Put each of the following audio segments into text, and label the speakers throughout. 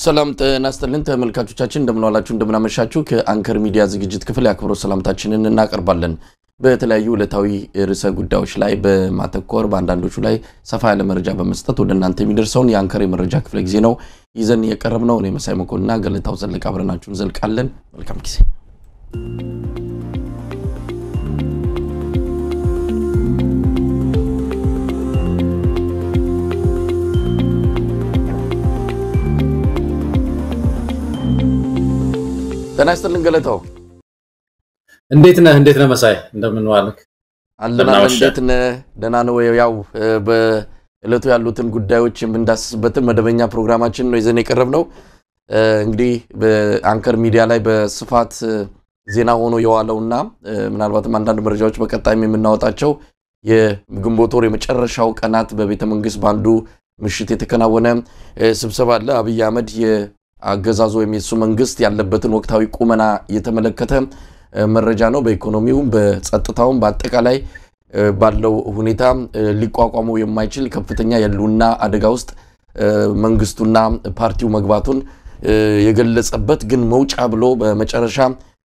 Speaker 1: ሰላም ጤና ይስጥልን ተመልካቾቻችን፣ እንደምንዋላችሁ እንደምናመሻችሁ። ከአንከር ሚዲያ ዝግጅት ክፍል የአክብሮት ሰላምታችንን እናቀርባለን። በተለያዩ ዕለታዊ ርዕሰ ጉዳዮች ላይ በማተኮር በአንዳንዶቹ ላይ ሰፋ ያለ መረጃ በመስጠት ወደ እናንተ የሚደርሰውን የአንከር የመረጃ ክፍለ ጊዜ ነው ይዘን የቀረብ ነው። እኔ መሳይ መኮንና ገለታው ዘለቀ አብረናችሁን ዘልቃለን። መልካም ጊዜ። ጤና ይስጥልን ገለታው።
Speaker 2: እንዴት ነህ? እንዴት ነህ መሳይ? እንደምን ዋልክ?
Speaker 1: አለን እንዴት ነህ? ደህና ነው? ያው በዕለቱ ያሉትን ጉዳዮች የምንዳስስበትን መደበኛ ፕሮግራማችን ነው ይዘን የቀረብ ነው። እንግዲህ በአንከር ሚዲያ ላይ በስፋት ዜና ሆኖ የዋለውና ምናልባትም አንዳንድ መረጃዎች በቀጣይም የምናወጣቸው የግንቦት ወር የመጨረሻው ቀናት በቤተ መንግስት በአንዱ ምሽት የተከናወነ ስብሰባ አለ። አብይ አህመድ የአገዛዙ ወይም የሱ መንግስት ያለበትን ወቅታዊ ቁመና የተመለከተ መረጃ ነው። በኢኮኖሚውም በጸጥታውም በአጠቃላይ ባለው ሁኔታ ሊቋቋመው የማይችል ከፍተኛ የህልውና አደጋ ውስጥ መንግስቱና ፓርቲው መግባቱን የገለጸበት ግን መውጫ ብሎ በመጨረሻ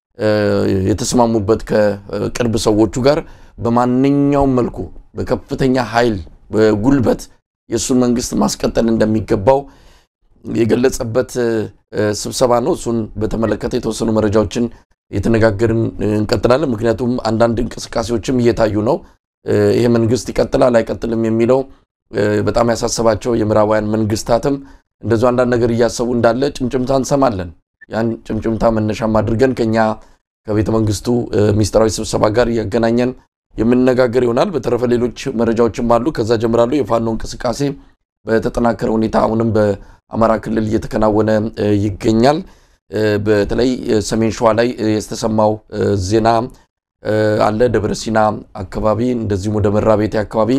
Speaker 1: የተስማሙበት ከቅርብ ሰዎቹ ጋር በማንኛውም መልኩ በከፍተኛ ኃይል በጉልበት የእሱን መንግስት ማስቀጠል እንደሚገባው የገለጸበት ስብሰባ ነው። እሱን በተመለከተ የተወሰኑ መረጃዎችን የተነጋገርን እንቀጥላለን። ምክንያቱም አንዳንድ እንቅስቃሴዎችም እየታዩ ነው። ይሄ መንግስት ይቀጥላል አይቀጥልም የሚለው በጣም ያሳሰባቸው የምዕራባውያን መንግስታትም እንደዚሁ አንዳንድ ነገር እያሰቡ እንዳለ ጭምጭምታ እንሰማለን። ያን ጭምጭምታ መነሻም አድርገን ከኛ ከቤተ መንግስቱ ሚስጥራዊ ስብሰባ ጋር እያገናኘን የምንነጋገር ይሆናል። በተረፈ ሌሎች መረጃዎችም አሉ። ከዛ ጀምራሉ። የፋኖ እንቅስቃሴ በተጠናከረ ሁኔታ አሁንም በአማራ ክልል እየተከናወነ ይገኛል። በተለይ ሰሜን ሸዋ ላይ የተሰማው ዜና አለ። ደብረ ሲና አካባቢ እንደዚሁም ወደ መራቤቴ አካባቢ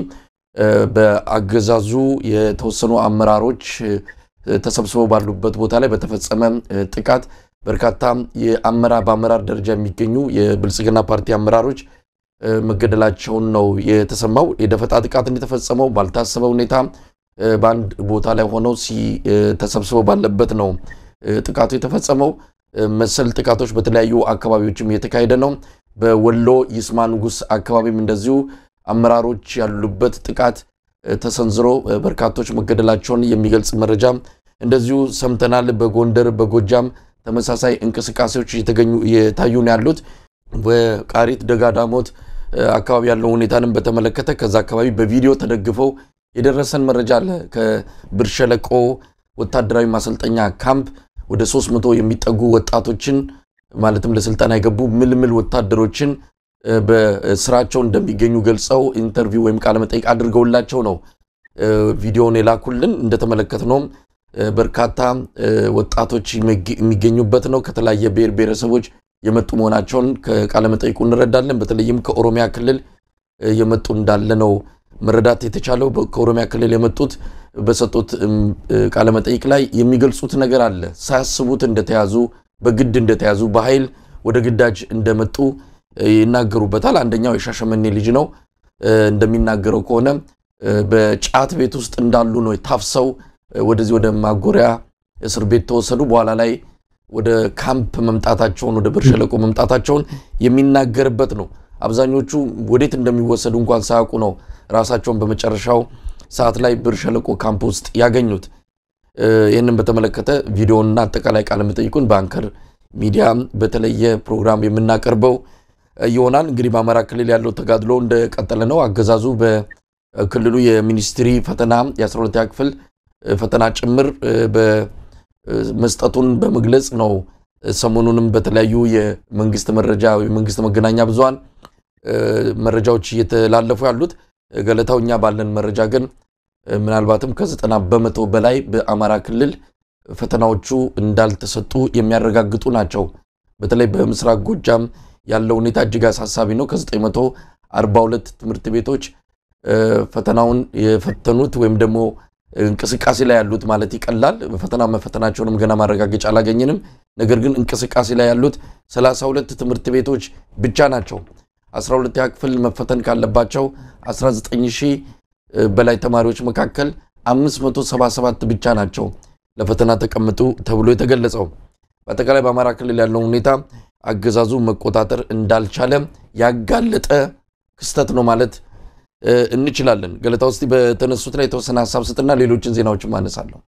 Speaker 1: በአገዛዙ የተወሰኑ አመራሮች ተሰብስበው ባሉበት ቦታ ላይ በተፈጸመ ጥቃት በርካታ የአመራር በአመራር ደረጃ የሚገኙ የብልጽግና ፓርቲ አመራሮች መገደላቸውን ነው የተሰማው። የደፈጣ ጥቃት እንደተፈጸመው ባልታሰበ ሁኔታ በአንድ ቦታ ላይ ሆነው ተሰብስበው ባለበት ነው ጥቃቱ የተፈጸመው። መሰል ጥቃቶች በተለያዩ አካባቢዎችም እየተካሄደ ነው። በወሎ ይስማ ንጉሥ አካባቢም እንደዚሁ አመራሮች ያሉበት ጥቃት ተሰንዝሮ በርካቶች መገደላቸውን የሚገልጽ መረጃ እንደዚሁ ሰምተናል። በጎንደር በጎጃም ተመሳሳይ እንቅስቃሴዎች እየታዩ ነው ያሉት። በቃሪት ደጋዳሞት አካባቢ ያለው ሁኔታንም በተመለከተ ከዛ አካባቢ በቪዲዮ ተደግፈው የደረሰን መረጃ አለ። ከብር ሸለቆ ወታደራዊ ማሰልጠኛ ካምፕ ወደ 300 የሚጠጉ ወጣቶችን ማለትም ለስልጠና የገቡ ምልምል ወታደሮችን በስራቸው እንደሚገኙ ገልጸው ኢንተርቪው ወይም ቃለመጠይቅ አድርገውላቸው ነው ቪዲዮውን የላኩልን። እንደተመለከትነውም በርካታ ወጣቶች የሚገኙበት ነው። ከተለያየ ብሔር ብሔረሰቦች የመጡ መሆናቸውን ከቃለመጠይቁ እንረዳለን። በተለይም ከኦሮሚያ ክልል የመጡ እንዳለ ነው መረዳት የተቻለው። ከኦሮሚያ ክልል የመጡት በሰጡት ቃለመጠይቅ ላይ የሚገልጹት ነገር አለ። ሳያስቡት እንደተያዙ፣ በግድ እንደተያዙ፣ በኃይል ወደ ግዳጅ እንደመጡ ይናገሩበታል። አንደኛው የሻሸመኔ ልጅ ነው። እንደሚናገረው ከሆነ በጫት ቤት ውስጥ እንዳሉ ነው ታፍሰው ወደዚህ ወደ ማጎሪያ እስር ቤት ተወሰዱ። በኋላ ላይ ወደ ካምፕ መምጣታቸውን ወደ ብር ሸለቆ መምጣታቸውን የሚናገርበት ነው። አብዛኞቹ ወዴት እንደሚወሰዱ እንኳን ሳያውቁ ነው ራሳቸውን በመጨረሻው ሰዓት ላይ ብር ሸለቆ ካምፕ ውስጥ ያገኙት። ይህንን በተመለከተ ቪዲዮና አጠቃላይ ቃለ መጠይቁን በአንከር ሚዲያ በተለየ ፕሮግራም የምናቀርበው ይሆናል። እንግዲህ በአማራ ክልል ያለው ተጋድሎ እንደቀጠለ ነው። አገዛዙ በክልሉ የሚኒስትሪ ፈተና የ12ኛ ክፍል ፈተና ጭምር መስጠቱን በመግለጽ ነው። ሰሞኑንም በተለያዩ የመንግስት መረጃ የመንግስት መገናኛ ብዙሃን መረጃዎች እየተላለፉ ያሉት ገለታው፣ እኛ ባለን መረጃ ግን ምናልባትም ከዘጠና በመቶ በላይ በአማራ ክልል ፈተናዎቹ እንዳልተሰጡ የሚያረጋግጡ ናቸው። በተለይ በምስራቅ ጎጃም ያለው ሁኔታ እጅግ አሳሳቢ ነው። ከ942 ትምህርት ቤቶች ፈተናውን የፈተኑት ወይም ደግሞ እንቅስቃሴ ላይ ያሉት ማለት ይቀላል። ፈተና መፈተናቸውንም ገና ማረጋገጫ አላገኘንም። ነገር ግን እንቅስቃሴ ላይ ያሉት 32 ትምህርት ቤቶች ብቻ ናቸው። 12ኛ ክፍል መፈተን ካለባቸው 19 ሺህ በላይ ተማሪዎች መካከል 577 ብቻ ናቸው ለፈተና ተቀምጡ ተብሎ የተገለጸው። በአጠቃላይ በአማራ ክልል ያለውን ሁኔታ አገዛዙ መቆጣጠር እንዳልቻለ ያጋለጠ ክስተት ነው ማለት እንችላለን። ገለታ ውስጥ በተነሱት ላይ የተወሰነ ሀሳብ ስጥና ሌሎችን ዜናዎችን ማነሳለሁ።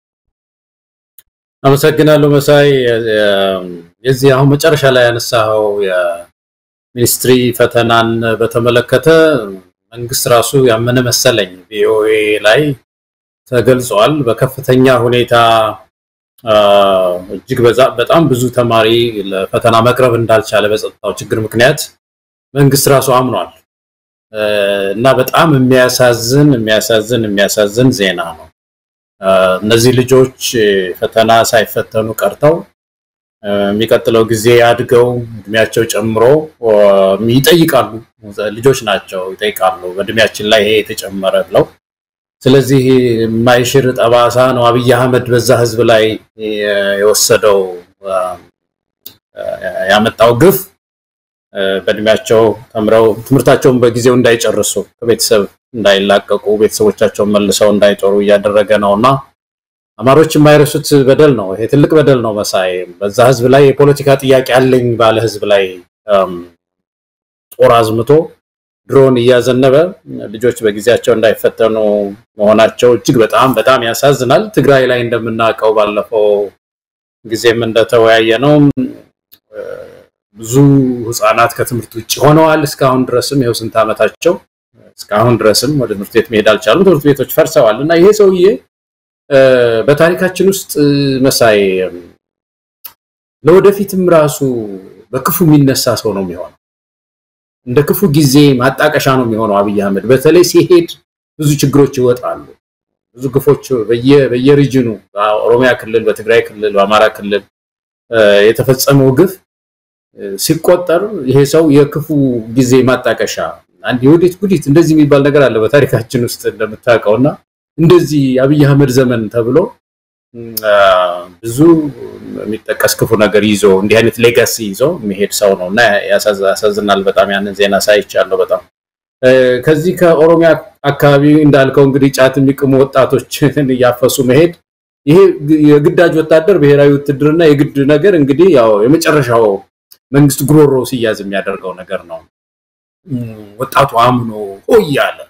Speaker 2: አመሰግናለሁ መሳይ። የዚህ አሁን መጨረሻ ላይ ያነሳኸው የሚኒስትሪ ፈተናን በተመለከተ መንግስት ራሱ ያመነ መሰለኝ ቪኦኤ ላይ ተገልጿል። በከፍተኛ ሁኔታ እጅግ በጣም ብዙ ተማሪ ለፈተና መቅረብ እንዳልቻለ በጸጥታው ችግር ምክንያት መንግስት ራሱ አምኗል እና በጣም የሚያሳዝን የሚያሳዝን የሚያሳዝን ዜና ነው። እነዚህ ልጆች ፈተና ሳይፈተኑ ቀርተው የሚቀጥለው ጊዜ አድገው እድሜያቸው ጨምሮ ይጠይቃሉ። ልጆች ናቸው ይጠይቃሉ፣ በእድሜያችን ላይ ይሄ የተጨመረ ብለው። ስለዚህ የማይሽር ጠባሳ ነው አብይ አህመድ በዛ ህዝብ ላይ የወሰደው ያመጣው ግፍ በእድሜያቸው ተምረው ትምህርታቸውን በጊዜው እንዳይጨርሱ ከቤተሰብ እንዳይላቀቁ ቤተሰቦቻቸውን መልሰው እንዳይጦሩ እያደረገ ነው እና አማሮች የማይረሱት በደል ነው። ይሄ ትልቅ በደል ነው መሳይ። በዛ ህዝብ ላይ የፖለቲካ ጥያቄ አለኝ ባለ ህዝብ ላይ ጦር አዝምቶ ድሮን እያዘነበ ልጆች በጊዜያቸው እንዳይፈተኑ መሆናቸው እጅግ በጣም በጣም ያሳዝናል። ትግራይ ላይ እንደምናውቀው ባለፈው ጊዜም እንደተወያየ ነው ብዙ ህፃናት ከትምህርት ውጭ ሆነዋል። እስካሁን ድረስም ይኸው ስንት ዓመታቸው እስካሁን ድረስም ወደ ትምህርት ቤት መሄድ አልቻሉም። ትምህርት ቤቶች ፈርሰዋል እና ይሄ ሰውዬ በታሪካችን ውስጥ መሳይ ለወደፊትም ራሱ በክፉ የሚነሳ ሰው ነው የሚሆነው። እንደ ክፉ ጊዜ ማጣቀሻ ነው የሚሆነው አብይ አህመድ። በተለይ ሲሄድ ብዙ ችግሮች ይወጣሉ። ብዙ ግፎች በየሪጅኑ በኦሮሚያ ክልል፣ በትግራይ ክልል፣ በአማራ ክልል የተፈጸመው ግፍ ሲቆጠር ይሄ ሰው የክፉ ጊዜ ማጣቀሻ አንድ የወዴት ጉዲት እንደዚህ የሚባል ነገር አለ በታሪካችን ውስጥ እንደምታውቀው እና እንደዚህ አብይ አህመድ ዘመን ተብሎ ብዙ የሚጠቀስ ክፉ ነገር ይዞ እንዲህ አይነት ሌጋሲ ይዞ የሚሄድ ሰው ነው እና ያሳዝናል በጣም ያንን ዜና ሳይቻለሁ በጣም ከዚህ ከኦሮሚያ አካባቢ እንዳልከው እንግዲህ ጫት የሚቅሙ ወጣቶችን እያፈሱ መሄድ ይሄ የግዳጅ ወታደር ብሔራዊ ውትድርና የግድ ነገር እንግዲህ ያው የመጨረሻው መንግስት ጉሮሮ ሲያዝ የሚያደርገው ነገር ነው። ወጣቱ አምኖ ሆይ ያለ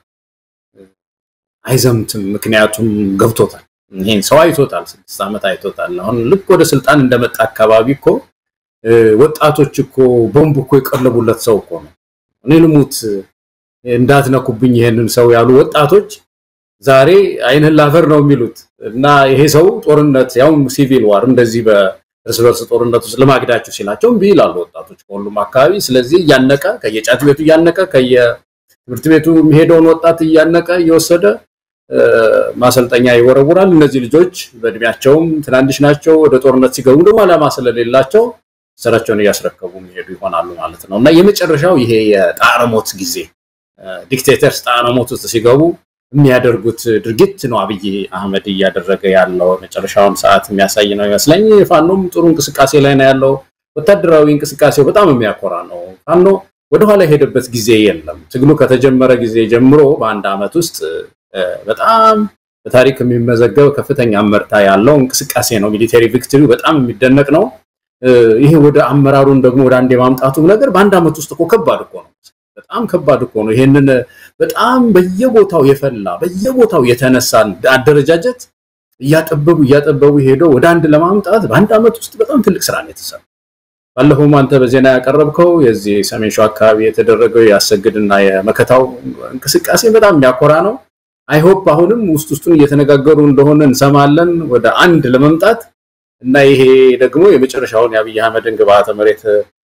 Speaker 2: አይዘምትም። ምክንያቱም ገብቶታል። ይሄን ሰው አይቶታል፣ ስድስት ዓመት አይቶታል። አሁን ልክ ወደ ስልጣን እንደመጣ አካባቢ እኮ ወጣቶች እኮ ቦምብ እኮ የቀለቡለት ሰው እኮ ነው። እኔ ልሙት እንዳትነኩብኝ ይሄንን ሰው ያሉ ወጣቶች ዛሬ አይንህን ላፈር ነው የሚሉት እና ይሄ ሰው ጦርነት ያው ሲቪል ዋር እንደዚህ በእርስ በርስ ጦርነት ውስጥ ልማግዳችሁ ሲላቸው እምቢ ይላሉ ወጣቶች ከሁሉም አካባቢ። ስለዚህ እያነቀ ከየጫት ቤቱ እያነቀ ከየትምህርት ቤቱ የሚሄደውን ወጣት እያነቀ እየወሰደ ማሰልጠኛ ይወረውራል። እነዚህ ልጆች በእድሜያቸውም ትናንሽ ናቸው። ወደ ጦርነት ሲገቡ ደግሞ ዓላማ ስለሌላቸው ስራቸውን እያስረከቡ የሚሄዱ ይሆናሉ ማለት ነው እና የመጨረሻው ይሄ የጣረ ሞት ጊዜ ዲክቴተርስ ጣረ ሞት ውስጥ ሲገቡ የሚያደርጉት ድርጊት ነው አብይ አህመድ እያደረገ ያለው መጨረሻውን ሰዓት የሚያሳይ ነው ይመስለኝ። ፋኖም ጥሩ እንቅስቃሴ ላይ ነው ያለው። ወታደራዊ እንቅስቃሴው በጣም የሚያኮራ ነው። ፋኖ ወደኋላ የሄደበት ጊዜ የለም። ትግሉ ከተጀመረ ጊዜ ጀምሮ በአንድ ዓመት ውስጥ በጣም በታሪክ የሚመዘገብ ከፍተኛ አመርታ ያለው እንቅስቃሴ ነው። ሚሊቴሪ ቪክትሪ በጣም የሚደነቅ ነው። ይሄ ወደ አመራሩን ደግሞ ወደ አንድ የማምጣቱ ነገር በአንድ ዓመት ውስጥ እኮ ከባድ እኮ ነው። በጣም ከባድ እኮ ነው። ይሄንን በጣም በየቦታው የፈላ በየቦታው የተነሳ አደረጃጀት እያጠበቡ እያጠበቡ ሄደው ወደ አንድ ለማምጣት በአንድ ዓመት ውስጥ በጣም ትልቅ ስራ ነው የተሰራ። ባለፈውም አንተ በዜና ያቀረብከው የዚህ ሰሜን ሸዋ አካባቢ የተደረገው የአሰግድና የመከታው እንቅስቃሴ በጣም የሚያኮራ ነው። አይሆፕ አሁንም ውስጥ ውስጡን እየተነጋገሩ እንደሆነ እንሰማለን ወደ አንድ ለመምጣት እና ይሄ ደግሞ የመጨረሻውን የአብይ አህመድን ግብዓተ መሬት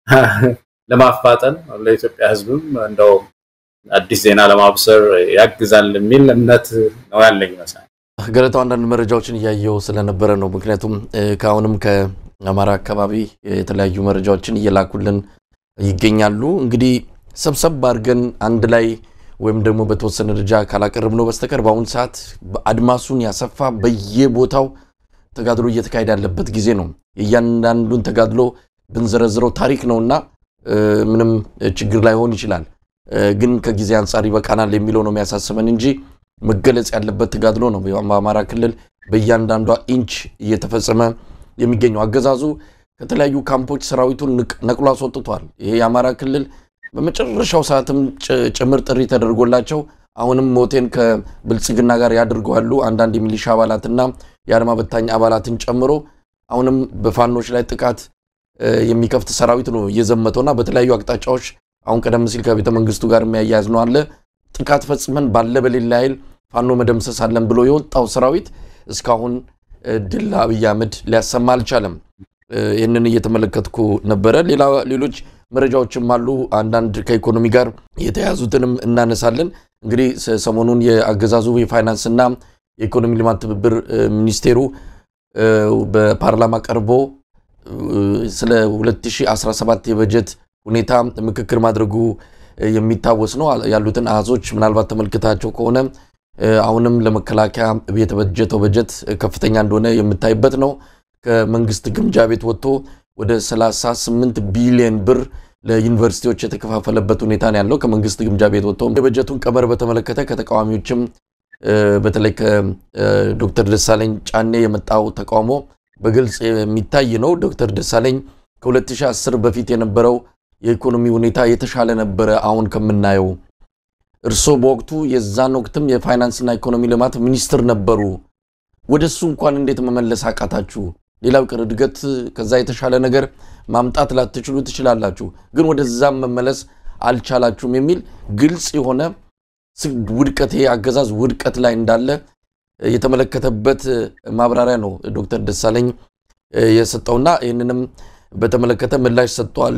Speaker 2: ለማፋጠን ለኢትዮጵያ ሕዝብም እንደው አዲስ ዜና ለማብሰር ያግዛል የሚል እምነት ነው ያለኝ ይመስላል።
Speaker 1: ገለታው አንዳንድ መረጃዎችን እያየው ስለነበረ ነው። ምክንያቱም ከአሁንም ከአማራ አካባቢ የተለያዩ መረጃዎችን እየላኩልን ይገኛሉ። እንግዲህ ሰብሰብ አድርገን አንድ ላይ ወይም ደግሞ በተወሰነ ደረጃ ካላቀረብነው በስተቀር በአሁኑ ሰዓት አድማሱን ያሰፋ በየቦታው ተጋድሎ እየተካሄደ ያለበት ጊዜ ነው። የእያንዳንዱን ተጋድሎ ብንዘረዝረው ታሪክ ነውና ምንም ችግር ላይሆን ይችላል። ግን ከጊዜ አንጻር ይበቃናል የሚለው ነው የሚያሳስበን እንጂ መገለጽ ያለበት ተጋድሎ ነው። በአማራ ክልል በእያንዳንዷ ኢንች እየተፈጸመ የሚገኘው አገዛዙ ከተለያዩ ካምፖች ሰራዊቱን ነቅሎ አስወጥቷል። ይሄ የአማራ ክልል በመጨረሻው ሰዓትም ጭምር ጥሪ ተደርጎላቸው አሁንም ሞቴን ከብልጽግና ጋር ያድርገዋሉ አንዳንድ የሚሊሻ አባላትና የአድማ በታኝ አባላትን ጨምሮ አሁንም በፋኖች ላይ ጥቃት የሚከፍት ሰራዊት ነው እየዘመተውና በተለያዩ አቅጣጫዎች አሁን ቀደም ሲል ከቤተ መንግስቱ ጋር የሚያያዝ ነው አለ ጥቃት ፈጽመን ባለ በሌላ ኃይል ፋኖ መደምሰስ አለን ብሎ የወጣው ሰራዊት እስካሁን ድል ለአብይ አህመድ ሊያሰማ አልቻለም። ይህንን እየተመለከትኩ ነበረ። ሌሎች መረጃዎችም አሉ። አንዳንድ ከኢኮኖሚ ጋር የተያዙትንም እናነሳለን። እንግዲህ ሰሞኑን የአገዛዙ የፋይናንስና የኢኮኖሚ ልማት ትብብር ሚኒስቴሩ በፓርላማ ቀርቦ ስለ 2017 የበጀት ሁኔታ ምክክር ማድረጉ የሚታወስ ነው። ያሉትን አሃዞች ምናልባት ተመልክታቸው ከሆነ አሁንም ለመከላከያ የተበጀተው በጀት ከፍተኛ እንደሆነ የምታይበት ነው። ከመንግስት ግምጃ ቤት ወጥቶ ወደ 38 ቢሊዮን ብር ለዩኒቨርሲቲዎች የተከፋፈለበት ሁኔታ ነው ያለው። ከመንግስት ግምጃ ቤት ወጥቶ የበጀቱን ቀመር በተመለከተ ከተቃዋሚዎችም በተለይ ከዶክተር ደሳለኝ ጫኔ የመጣው ተቃውሞ በግልጽ የሚታይ ነው። ዶክተር ደሳለኝ ከ2010 በፊት የነበረው የኢኮኖሚ ሁኔታ የተሻለ ነበረ አሁን ከምናየው። እርስዎ በወቅቱ የዛን ወቅትም የፋይናንስና ኢኮኖሚ ልማት ሚኒስትር ነበሩ። ወደ እሱ እንኳን እንዴት መመለስ አቃታችሁ? ሌላው ቅር እድገት ከዛ የተሻለ ነገር ማምጣት ላትችሉ ትችላላችሁ፣ ግን ወደዛም መመለስ አልቻላችሁም የሚል ግልጽ የሆነ ውድቀት አገዛዝ ውድቀት ላይ እንዳለ የተመለከተበት ማብራሪያ ነው ዶክተር ደሳለኝ የሰጠውና ይህንንም በተመለከተ ምላሽ ሰጥቷል።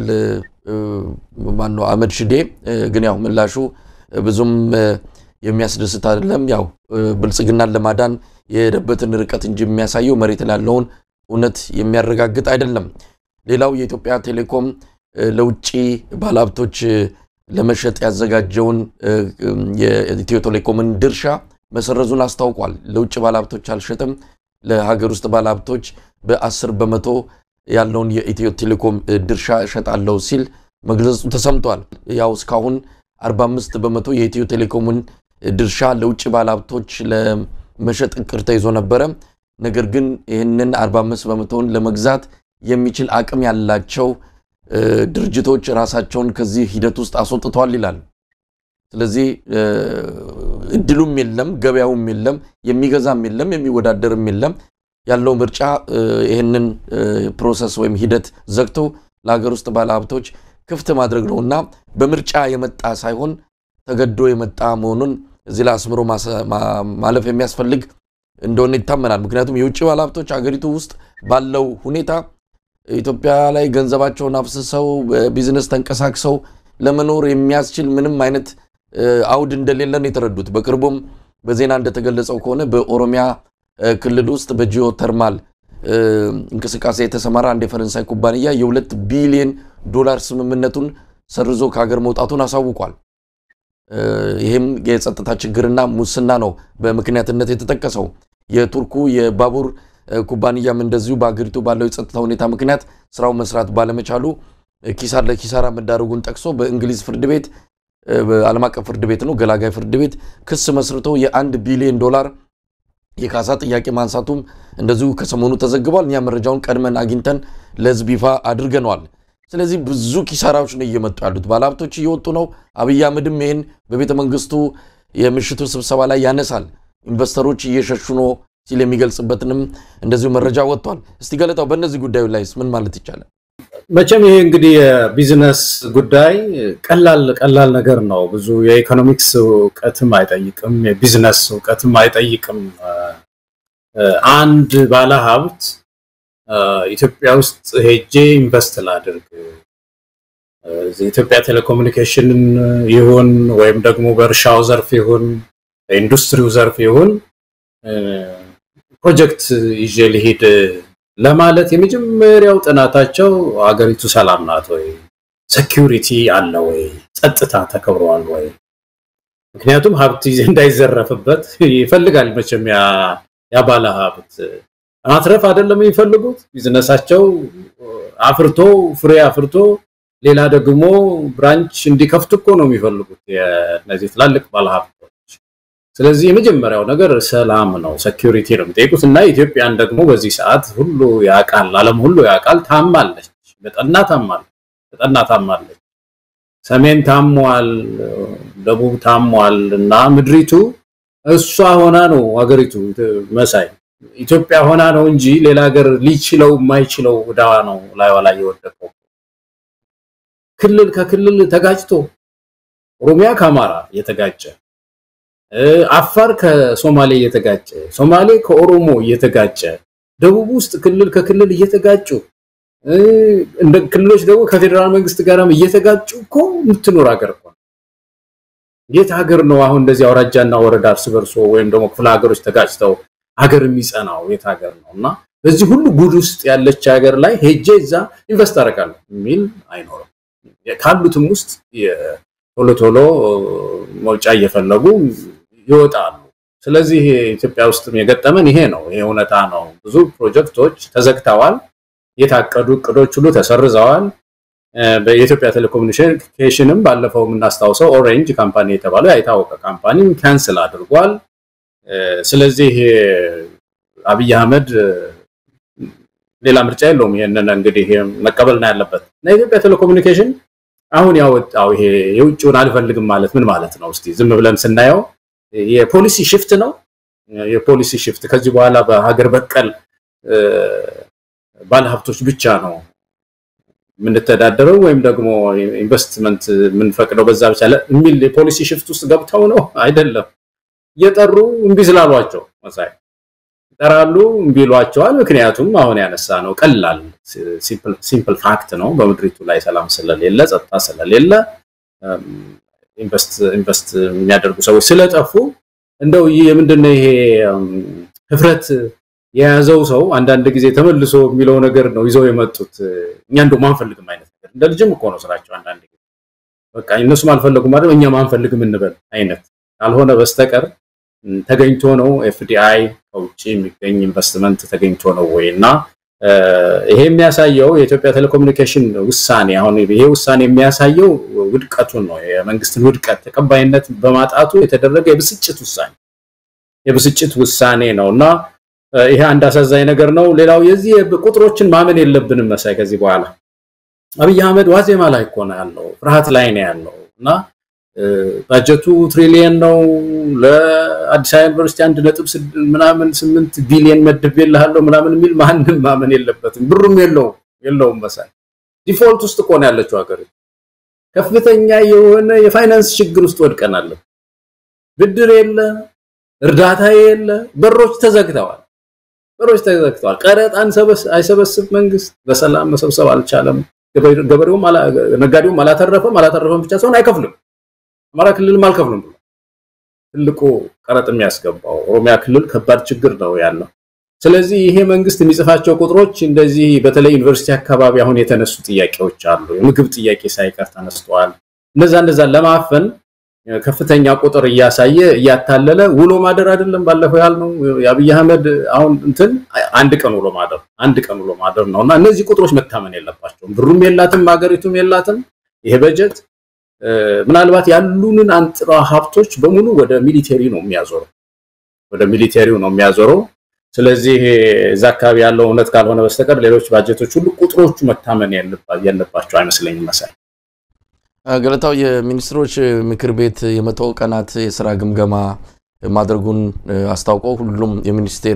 Speaker 1: ማነው አህመድ ሽዴ። ግን ያው ምላሹ ብዙም የሚያስደስት አይደለም። ያው ብልጽግናን ለማዳን የሄደበትን ርቀት እንጂ የሚያሳየው መሬት ላለውን እውነት የሚያረጋግጥ አይደለም። ሌላው የኢትዮጵያ ቴሌኮም ለውጭ ባለሀብቶች ለመሸጥ ያዘጋጀውን የኢትዮ ቴሌኮምን ድርሻ መሰረዙን አስታውቋል። ለውጭ ባለሀብቶች አልሸጥም፣ ለሀገር ውስጥ ባለሀብቶች በአስር በመቶ ያለውን የኢትዮ ቴሌኮም ድርሻ እሸጣለሁ ሲል መግለጹ ተሰምቷል። ያው እስካሁን 45 በመቶ የኢትዮ ቴሌኮምን ድርሻ ለውጭ ባለሀብቶች ለመሸጥ እቅድ ተይዞ ነበረ። ነገር ግን ይህንን 45 በመቶውን ለመግዛት የሚችል አቅም ያላቸው ድርጅቶች ራሳቸውን ከዚህ ሂደት ውስጥ አስወጥተዋል ይላል። ስለዚህ እድሉም የለም፣ ገበያውም የለም፣ የሚገዛም የለም፣ የሚወዳደርም የለም። ያለው ምርጫ ይህንን ፕሮሰስ ወይም ሂደት ዘግቶ ለሀገር ውስጥ ባለሀብቶች ክፍት ማድረግ ነው እና በምርጫ የመጣ ሳይሆን ተገዶ የመጣ መሆኑን እዚህ ላይ አስምሮ ማለፍ የሚያስፈልግ እንደሆነ ይታመናል። ምክንያቱም የውጭ ባለሀብቶች አገሪቱ ውስጥ ባለው ሁኔታ ኢትዮጵያ ላይ ገንዘባቸውን አፍስሰው ቢዝነስ ተንቀሳቅሰው ለመኖር የሚያስችል ምንም አይነት አውድ እንደሌለን የተረዱት። በቅርቡም በዜና እንደተገለጸው ከሆነ በኦሮሚያ ክልል ውስጥ በጂኦ ተርማል እንቅስቃሴ የተሰማራ አንድ የፈረንሳይ ኩባንያ የሁለት ቢሊዮን ዶላር ስምምነቱን ሰርዞ ከሀገር መውጣቱን አሳውቋል። ይህም የጸጥታ ችግርና ሙስና ነው በምክንያትነት የተጠቀሰው። የቱርኩ የባቡር ኩባንያም እንደዚሁ በሀገሪቱ ባለው የጸጥታ ሁኔታ ምክንያት ስራው መስራት ባለመቻሉ ኪሳር ለኪሳራ መዳረጉን ጠቅሶ በእንግሊዝ ፍርድ ቤት ዓለም አቀፍ ፍርድ ቤት ነው ገላጋይ ፍርድ ቤት ክስ መስርቶ የአንድ ቢሊዮን ዶላር የካሳ ጥያቄ ማንሳቱም እንደዚሁ ከሰሞኑ ተዘግቧል። እኛ መረጃውን ቀድመን አግኝተን ለህዝብ ይፋ አድርገነዋል። ስለዚህ ብዙ ኪሳራዎች ነው እየመጡ ያሉት። ባለሀብቶች እየወጡ ነው። አብይ አህመድም ይህን በቤተ መንግስቱ የምሽቱ ስብሰባ ላይ ያነሳል። ኢንቨስተሮች እየሸሹ ነው ሲል የሚገልጽበትንም እንደዚሁ መረጃ ወጥቷል። እስቲ ገለጣው በእነዚህ ጉዳዩ ላይስ ምን ማለት ይቻላል?
Speaker 2: መቼም ይሄ እንግዲህ የቢዝነስ ጉዳይ ቀላል ቀላል ነገር ነው። ብዙ የኢኮኖሚክስ እውቀትም አይጠይቅም፣ የቢዝነስ እውቀትም አይጠይቅም። አንድ ባለሀብት ኢትዮጵያ ውስጥ ሄጄ ኢንቨስት ላድርግ የኢትዮጵያ ቴሌኮሙኒኬሽንን ይሁን ወይም ደግሞ በእርሻው ዘርፍ ይሁን በኢንዱስትሪው ዘርፍ ይሁን ፕሮጀክት ይዤ ልሂድ ለማለት የመጀመሪያው ጥናታቸው ሀገሪቱ ሰላም ናት ወይ፣ ሴኪሪቲ አለ ወይ፣ ጸጥታ ተከብረዋል ወይ? ምክንያቱም ሀብት እንዳይዘረፍበት ይፈልጋል መቼም ያ ባለ ሀብት ማትረፍ አይደለም የሚፈልጉት። ቢዝነሳቸው አፍርቶ ፍሬ አፍርቶ ሌላ ደግሞ ብራንች እንዲከፍቱ እኮ ነው የሚፈልጉት እነዚህ ትላልቅ ባለሀብቶች። ስለዚህ የመጀመሪያው ነገር ሰላም ነው፣ ሴኪሪቲ ነው የሚጠይቁት እና ኢትዮጵያን ደግሞ በዚህ ሰዓት ሁሉ ያውቃል፣ ዓለም ሁሉ ያውቃል። ታማለች፣ በጠና ታማለች፣ በጠና ታማለች። ሰሜን ታሟል፣ ደቡብ ታሟል እና ምድሪቱ እሷ ሆና ነው ሀገሪቱ መሳይ ኢትዮጵያ ሆና ነው እንጂ ሌላ ሀገር ሊችለው የማይችለው ዕዳ ነው ላይዋ ላይ የወደቀው። ክልል ከክልል ተጋጭቶ ኦሮሚያ ከአማራ እየተጋጨ አፋር ከሶማሌ እየተጋጨ ሶማሌ ከኦሮሞ እየተጋጨ ደቡብ ውስጥ ክልል ከክልል እየተጋጩ እንደ ክልሎች ደግሞ ከፌዴራል መንግስት ጋርም እየተጋጩ እኮ የምትኖር ሀገር እኮ የት ሀገር ነው አሁን እንደዚህ አውራጃና ወረዳ እርስ በርሶ ወይም ደግሞ ክፍለ ሀገሮች ተጋጭተው ሀገር የሚጸናው የት ሀገር ነው? እና በዚህ ሁሉ ጉድ ውስጥ ያለች ሀገር ላይ ሄጄ እዛ ኢንቨስት አደርጋለሁ የሚል አይኖርም። ካሉትም ውስጥ ቶሎ ቶሎ መውጫ እየፈለጉ ይወጣሉ። ስለዚህ ኢትዮጵያ ውስጥም የገጠመን ይሄ ነው። ይሄ እውነታ ነው። ብዙ ፕሮጀክቶች ተዘግተዋል። የታቀዱ እቅዶች ሁሉ ተሰርዘዋል። የኢትዮጵያ ቴሌኮሙኒኬሽንም ባለፈው የምናስታውሰው ኦሬንጅ ካምፓኒ የተባለው የታወቀ ካምፓኒ ካንስል አድርጓል። ስለዚህ አብይ አህመድ ሌላ ምርጫ የለውም። ይሄንን እንግዲህ መቀበል ነው ያለበት እና የኢትዮጵያ ቴሌኮሙኒኬሽን አሁን ያወጣው ይሄ የውጭውን አልፈልግም ማለት ምን ማለት ነው? እስቲ ዝም ብለን ስናየው የፖሊሲ ሽፍት ነው። የፖሊሲ ሽፍት ከዚህ በኋላ በሀገር በቀል ባለሀብቶች ብቻ ነው የምንተዳደረው ወይም ደግሞ ኢንቨስትመንት የምንፈቅደው በዛ ብቻ የሚል የፖሊሲ ሽፍት ውስጥ ገብተው ነው አይደለም። እየጠሩ እምቢ ስላሏቸው መሳይ ይጠራሉ፣ እምቢ ይሏቸዋል። ምክንያቱም አሁን ያነሳ ነው ቀላል ሲምፕል ፋክት ነው። በምድሪቱ ላይ ሰላም ስለሌለ ጸጥታ ስለሌለ ኢንቨስት የሚያደርጉ ሰዎች ስለጠፉ እንደው የምንድነው ይሄ ህፍረት የያዘው ሰው አንዳንድ ጊዜ ተመልሶ የሚለው ነገር ነው ይዘው የመጡት። እኛ እንደውም አንፈልግም አይነት ነገር እንደ ልጅም እኮ ነው ስራቸው። አንዳንድ ጊዜ በቃ እነሱም አልፈለጉም ማለት እኛም አንፈልግም እንበል አይነት ካልሆነ በስተቀር ተገኝቶ ነው ኤፍዲአይ ከውጭ የሚገኝ ኢንቨስትመንት ተገኝቶ ነው ወይ እና ይሄ የሚያሳየው የኢትዮጵያ ቴሌኮሙኒኬሽን ውሳኔ አሁን ይሄ ውሳኔ የሚያሳየው ውድቀቱን ነው። የመንግስትን ውድቀት ተቀባይነት በማጣቱ የተደረገ የብስጭት ውሳኔ የብስጭት ውሳኔ ነው እና ይሄ አንድ አሳዛኝ ነገር ነው። ሌላው የዚህ ቁጥሮችን ማመን የለብንም መሳይ ከዚህ በኋላ አብይ አህመድ ዋዜማ ላይ እኮ ነው ያለው፣ ፍርሃት ላይ ነው ያለው እና ባጀቱ ትሪሊየን ነው። ለአዲስ አበባ ዩኒቨርሲቲ አንድ ነጥብ ምናምን ስምንት ቢሊየን መድቤልሃለሁ ምናምን የሚል ማንም ማመን የለበትም። ብሩም የለውም የለውም መሳይ ዲፎልት ውስጥ እኮ ነው ያለችው ሀገር። ከፍተኛ የሆነ የፋይናንስ ችግር ውስጥ ወድቀናል። ብድር የለ፣ እርዳታ የለ፣ በሮች ተዘግተዋል። በሮች ተዘግተዋል። ቀረጥ አይሰበስብ መንግስት በሰላም መሰብሰብ አልቻለም። ገበሬውም ነጋዴውም አላተረፈም። አላተረፈም ብቻ ሳይሆን አይከፍልም። አማራ ክልልም አልከፍልም ብሎ ትልቁ ቀረጥ የሚያስገባው ኦሮሚያ ክልል ከባድ ችግር ነው ያለው። ስለዚህ ይሄ መንግስት የሚጽፋቸው ቁጥሮች እንደዚህ በተለይ ዩኒቨርሲቲ አካባቢ አሁን የተነሱ ጥያቄዎች አሉ። የምግብ ጥያቄ ሳይቀር ተነስተዋል። እነዛ እነዛ ለማፈን ከፍተኛ ቁጥር እያሳየ እያታለለ ውሎ ማደር አይደለም ባለፈው ያልነው የአብይ አህመድ አሁን እንትን አንድ ቀን ውሎ ማደር አንድ ቀን ውሎ ማደር ነው እና እነዚህ ቁጥሮች መታመን የለባቸውም። ብሩም የላትም ሀገሪቱም የላትም። ይሄ በጀት ምናልባት ያሉንን አንጥራ ሀብቶች በሙሉ ወደ ሚሊቴሪ ነው የሚያዞረው ወደ ሚሊቴሪው ነው የሚያዞረው። ስለዚህ እዛ አካባቢ ያለው እውነት ካልሆነ በስተቀር ሌሎች ባጀቶች ሁሉ ቁጥሮቹ መታመን የለባቸው አይመስለኝም መሳይ
Speaker 1: ገለታው የሚኒስትሮች ምክር ቤት የመቶ ቀናት የስራ ግምገማ ማድረጉን አስታውቀው ሁሉም የሚኒስቴር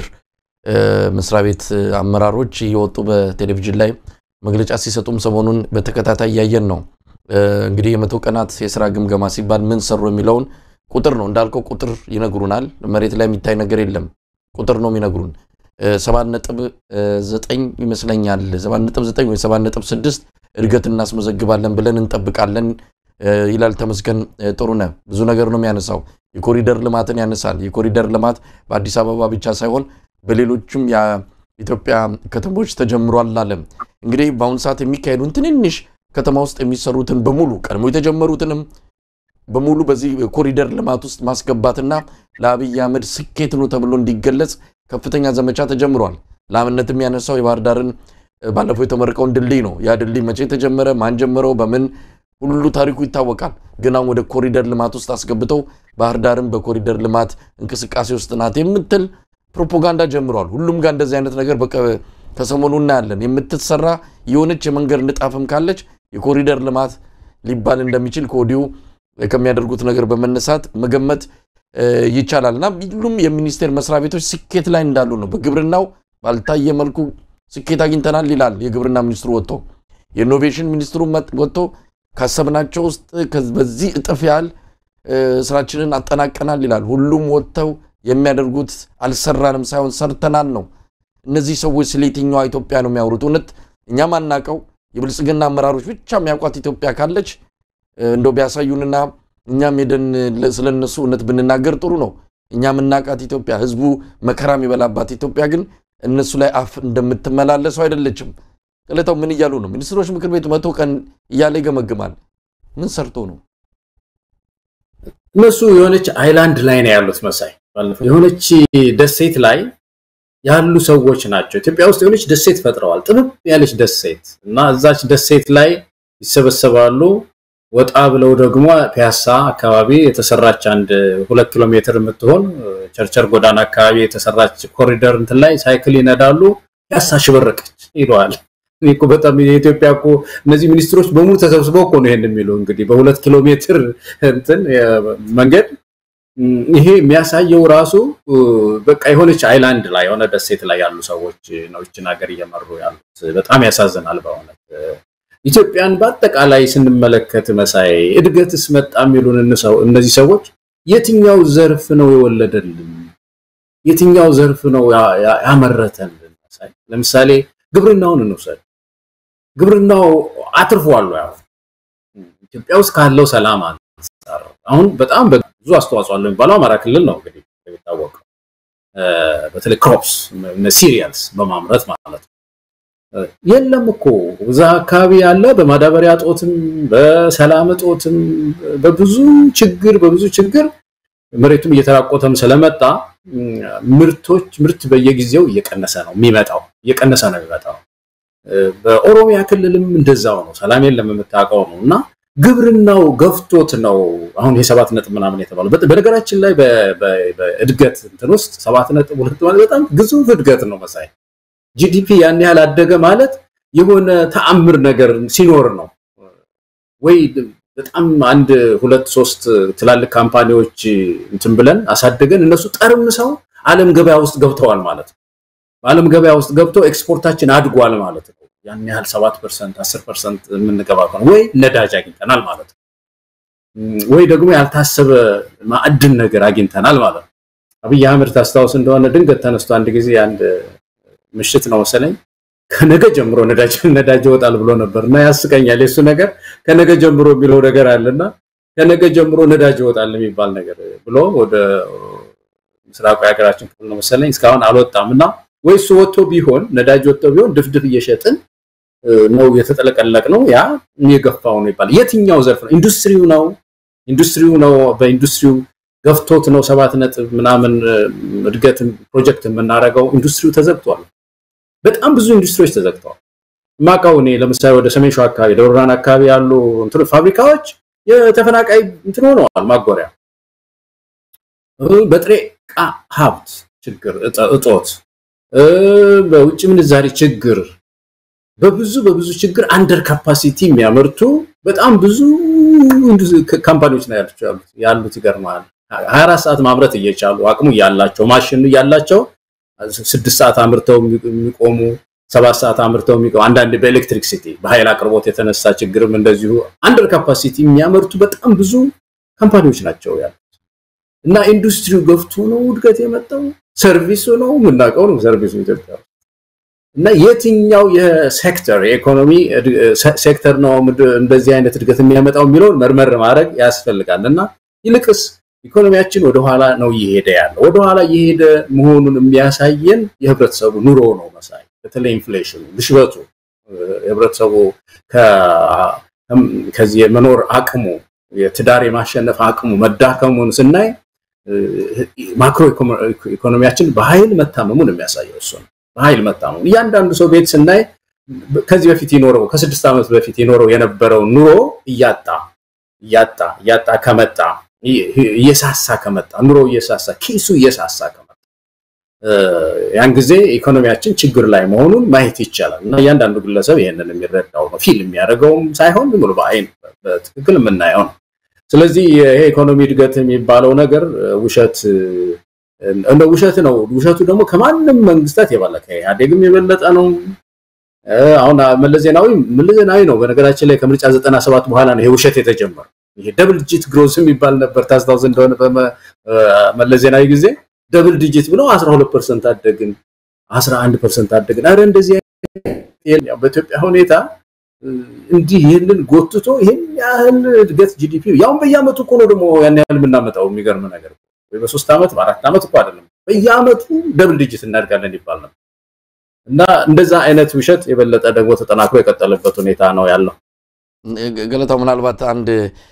Speaker 1: መስሪያ ቤት አመራሮች እየወጡ በቴሌቪዥን ላይ መግለጫ ሲሰጡም ሰሞኑን በተከታታይ እያየን ነው። እንግዲህ የመቶ ቀናት የስራ ግምገማ ሲባል ምን ሰሩ የሚለውን ቁጥር ነው እንዳልከው ቁጥር ይነግሩናል። መሬት ላይ የሚታይ ነገር የለም። ቁጥር ነው የሚነግሩን። ሰባት ነጥብ ዘጠኝ ይመስለኛል ሰባት ነጥብ ዘጠኝ ወይ ሰባት ነጥብ ስድስት እድገት እናስመዘግባለን ብለን እንጠብቃለን ይላል ተመስገን ጥሩነህ። ብዙ ነገር ነው የሚያነሳው። የኮሪደር ልማትን ያነሳል። የኮሪደር ልማት በአዲስ አበባ ብቻ ሳይሆን በሌሎችም የኢትዮጵያ ከተሞች ተጀምሯል አለም። እንግዲህ በአሁኑ ሰዓት የሚካሄዱን ትንንሽ ከተማ ውስጥ የሚሰሩትን በሙሉ ቀድሞ የተጀመሩትንም በሙሉ በዚህ ኮሪደር ልማት ውስጥ ማስገባትና ለአብይ አህመድ ስኬት ነው ተብሎ እንዲገለጽ ከፍተኛ ዘመቻ ተጀምሯል። ለአብነትም ያነሳው የባህር ዳርን ባለፈው የተመረቀውን ድልድይ ነው። ያ ድልድይ መቼ ተጀመረ? ማን ጀመረው? በምን ሁሉ ታሪኩ ይታወቃል። ግን አሁን ወደ ኮሪደር ልማት ውስጥ አስገብተው ባህር ዳርም በኮሪደር ልማት እንቅስቃሴ ውስጥ ናት የምትል ፕሮፓጋንዳ ጀምረዋል። ሁሉም ጋር እንደዚህ አይነት ነገር ከሰሞኑ እናያለን። የምትሰራ የሆነች የመንገድ ንጣፍም ካለች የኮሪደር ልማት ሊባል እንደሚችል ከወዲሁ ከሚያደርጉት ነገር በመነሳት መገመት ይቻላል እና ሁሉም የሚኒስቴር መስሪያ ቤቶች ስኬት ላይ እንዳሉ ነው። በግብርናው ባልታየ መልኩ ስኬት አግኝተናል ይላል የግብርና ሚኒስትሩ ወጥቶ፣ የኢኖቬሽን ሚኒስትሩ ወጥቶ ካሰብናቸው ውስጥ በዚህ እጥፍ ያህል ስራችንን አጠናቀናል ይላል። ሁሉም ወጥተው የሚያደርጉት አልሰራንም ሳይሆን ሰርተናል ነው። እነዚህ ሰዎች ስለ የትኛዋ ኢትዮጵያ ነው የሚያወሩት? እውነት እኛም አናቀው የብልጽግና አመራሮች ብቻ የሚያውቋት ኢትዮጵያ ካለች እንደው ቢያሳዩንና እኛም ሄደን ስለነሱ እውነት ብንናገር ጥሩ ነው። እኛ የምናውቃት ኢትዮጵያ ህዝቡ መከራ የሚበላባት ኢትዮጵያ ግን እነሱ ላይ አፍ እንደምትመላለሰው አይደለችም። ቅለታው ምን እያሉ ነው? ሚኒስትሮች ምክር ቤት መቶ ቀን እያለ ይገመግማል። ምን ሰርቶ ነው?
Speaker 2: እነሱ የሆነች አይላንድ ላይ ነው ያሉት መሳይ የሆነች ደሴት ላይ ያሉ ሰዎች ናቸው። ኢትዮጵያ ውስጥ የሆነች ደሴት ፈጥረዋል፣ ጥብብ ያለች ደሴት እና እዛች ደሴት ላይ ይሰበሰባሉ። ወጣ ብለው ደግሞ ፒያሳ አካባቢ የተሰራች አንድ ሁለት ኪሎ ሜትር የምትሆን ቸርቸር ጎዳና አካባቢ የተሰራች ኮሪደር እንትን ላይ ሳይክል ይነዳሉ። ፒያሳ ሽበረቀች ይለዋል። እኮ በጣም የኢትዮጵያ እኮ እነዚህ ሚኒስትሮች በሙሉ ተሰብስበው እኮ ነው ይሄን የሚሉ እንግዲህ በሁለት ኪሎ ሜትር እንትን መንገድ ይሄ የሚያሳየው ራሱ በቃ የሆነች አይላንድ ላይ የሆነ ደሴት ላይ ያሉ ሰዎች ነው ይችን ሀገር እየመሩ ያሉት። በጣም ያሳዝናል በእውነት ኢትዮጵያን በአጠቃላይ ስንመለከት መሳይ እድገትስ መጣ የሚሉን እነዚህ ሰዎች የትኛው ዘርፍ ነው የወለደልን? የትኛው ዘርፍ ነው ያመረተልን? መሳይ ለምሳሌ ግብርናውን እንውሰድ። ግብርናው አትርፏል ያው ኢትዮጵያ ውስጥ ካለው ሰላም አንጻር አሁን በጣም ብዙ አስተዋጽኦ አለው የሚባለው አማራ ክልል ነው እንግዲህ የሚታወቀው በተለይ ክሮፕስ ሲሪያልስ በማምረት ማለት ነው። የለም እኮ እዛ አካባቢ ያለ በማዳበሪያ እጦትም በሰላም እጦትም በብዙ ችግር በብዙ ችግር መሬቱም እየተራቆተም ስለመጣ ምርቶች ምርት በየጊዜው እየቀነሰ ነው የሚመጣው እየቀነሰ ነው የሚመጣው። በኦሮሚያ ክልልም እንደዛው ነው። ሰላም የለም የምታውቀው ነው እና ግብርናው ገፍቶት ነው አሁን የሰባት ነጥብ ምናምን የተባለው። በነገራችን ላይ በእድገት እንትን ውስጥ ሰባት ነጥብ ሁለት ማለት በጣም ግዙፍ እድገት ነው መሳይ። ጂዲፒ ያን ያህል አደገ ማለት የሆነ ተአምር ነገር ሲኖር ነው ወይ በጣም አንድ ሁለት ሶስት ትላልቅ ካምፓኒዎች እንትን ብለን አሳድገን እነሱ ጠርምሰው ዓለም ገበያ ውስጥ ገብተዋል ማለት ነው። በዓለም ገበያ ውስጥ ገብቶ ኤክስፖርታችን አድጓል ማለት ነው። ያን ያህል 7% 10% የምንገባ ከሆነ ወይ ነዳጅ አግኝተናል ማለት ነው። ወይ ደግሞ ያልታሰበ ማዕድን ነገር አግኝተናል ማለት ነው። አብይ አህመድ ታስታውስ እንደሆነ ድንገት ተነስቶ አንድ ጊዜ አንድ ምሽት ነው መሰለኝ ከነገ ጀምሮ ነዳጅ ነዳጅ ይወጣል ብሎ ነበር እና ያስቀኛል። የሱ ነገር ከነገ ጀምሮ የሚለው ነገር አለና ከነገ ጀምሮ ነዳጅ ይወጣል የሚባል ነገር ብሎ ወደ ምስራቁ የሀገራችን ክፍል ነው መሰለኝ እስካሁን አልወጣም እና ወይ እሱ ወጥቶ ቢሆን ነዳጅ ወጥቶ ቢሆን ድፍድፍ እየሸጥን ነው የተጠለቀለቅ ነው ያ የገፋው ነው ይባላል። የትኛው ዘርፍ ነው? ኢንዱስትሪው ነው ኢንዱስትሪው ነው በኢንዱስትሪው ገፍቶት ነው ሰባት ነጥብ ምናምን እድገት ፕሮጀክት የምናደርገው ኢንዱስትሪው ተዘግቷል። በጣም ብዙ ኢንዱስትሪዎች ተዘግተዋል። ማቃው እኔ ለምሳሌ ወደ ሰሜን ሸዋ አካባቢ ደብረ ብርሃን አካባቢ ያሉ እንትን ፋብሪካዎች የተፈናቃይ እንትን ሆነዋል ማጎሪያ። በጥሬ ዕቃ ሀብት ችግር እጦት፣ በውጭ ምንዛሪ ችግር፣ በብዙ በብዙ ችግር አንደር ካፓሲቲ የሚያመርቱ በጣም ብዙ ካምፓኒዎች ነው ያሉት ያሉት ይገርማል። 24 ሰዓት ማምረት እየቻሉ አቅሙ እያላቸው ማሽኑ እያላቸው ስድስት ሰዓት አምርተው የሚቆሙ ሰባት ሰዓት አምርተው የሚቆሙ አንዳንድ በኤሌክትሪክ ሲቲ በኃይል አቅርቦት የተነሳ ችግርም እንደዚሁ አንደር ካፓሲቲ የሚያመርቱ በጣም ብዙ ካምፓኒዎች ናቸው ያሉት እና ኢንዱስትሪው ገፍቶ ነው እድገት የመጣው። ሰርቪሱ ነው የምናውቀው ነው ሰርቪሱ ኢትዮጵያ እና የትኛው የሴክተር የኢኮኖሚ ሴክተር ነው እንደዚህ አይነት እድገት የሚያመጣው የሚለውን መርመር ማድረግ ያስፈልጋል እና ይልቅስ ኢኮኖሚያችን ወደኋላ ነው እየሄደ ያለው። ወደኋላ እየሄደ መሆኑን የሚያሳየን የህብረተሰቡ ኑሮ ነው መሳይ። በተለይ ኢንፍሌሽኑ፣ ግሽበቱ የህብረተሰቡ ከዚህ የመኖር አቅሙ የትዳር የማሸነፍ አቅሙ መዳከሙን ስናይ ማክሮ ኢኮኖሚያችን በኃይል መታመሙን የሚያሳየው እሱ ነው። በኃይል መታመሙ እያንዳንዱ ሰው ቤት ስናይ ከዚህ በፊት ይኖረው ከስድስት ዓመት በፊት ይኖረው የነበረው ኑሮ እያጣ እያጣ እያጣ ከመጣ እየሳሳ ከመጣ ኑሮ እየሳሳ ኪሱ እየሳሳ ከመጣ ያን ጊዜ ኢኮኖሚያችን ችግር ላይ መሆኑን ማየት ይቻላል እና እያንዳንዱ ግለሰብ ይህንን የሚረዳው ነው። ፊል የሚያደርገውም ሳይሆን ዝም ብሎ በአይን በትክክል የምናየው ነው። ስለዚህ ይሄ ኢኮኖሚ እድገት የሚባለው ነገር ውሸት እንደ ውሸት ነው። ውሸቱ ደግሞ ከማንም መንግስታት የበለጠ ከኢህአዴግም የበለጠ ነው። አሁን መለስ ዜናዊ መለስ ዜናዊ ነው በነገራችን ላይ ከምርጫ 97 በኋላ ነው ይሄ ውሸት የተጀመረው። ይሄ ደብል ዲጂት ግሮዝ የሚባል ነበር ታስታውስ እንደሆነ በመለስ ዜናዊ ጊዜ ደብል ዲጂት ብለው 12% አደግን፣ 11% አደግን። አረ እንደዚህ በኢትዮጵያ ሁኔታ እንዲህ ይህንን ጎትቶ ይህን ያህል እድገት ጂዲፒ ያውን በየአመቱ እኮ ነው ደግሞ ያን ያህል የምናመጣው። የሚገርም ነገር ወይ በሶስት ዓመት በአራት ዓመት እኮ አይደለም፣ በየአመቱ ደብል ዲጂት እናድጋለን ይባል ነበር። እና እንደዛ አይነት ውሸት የበለጠ ደግሞ ተጠናክሮ የቀጠለበት ሁኔታ ነው ያለው።
Speaker 1: ገለታው ምናልባት አንድ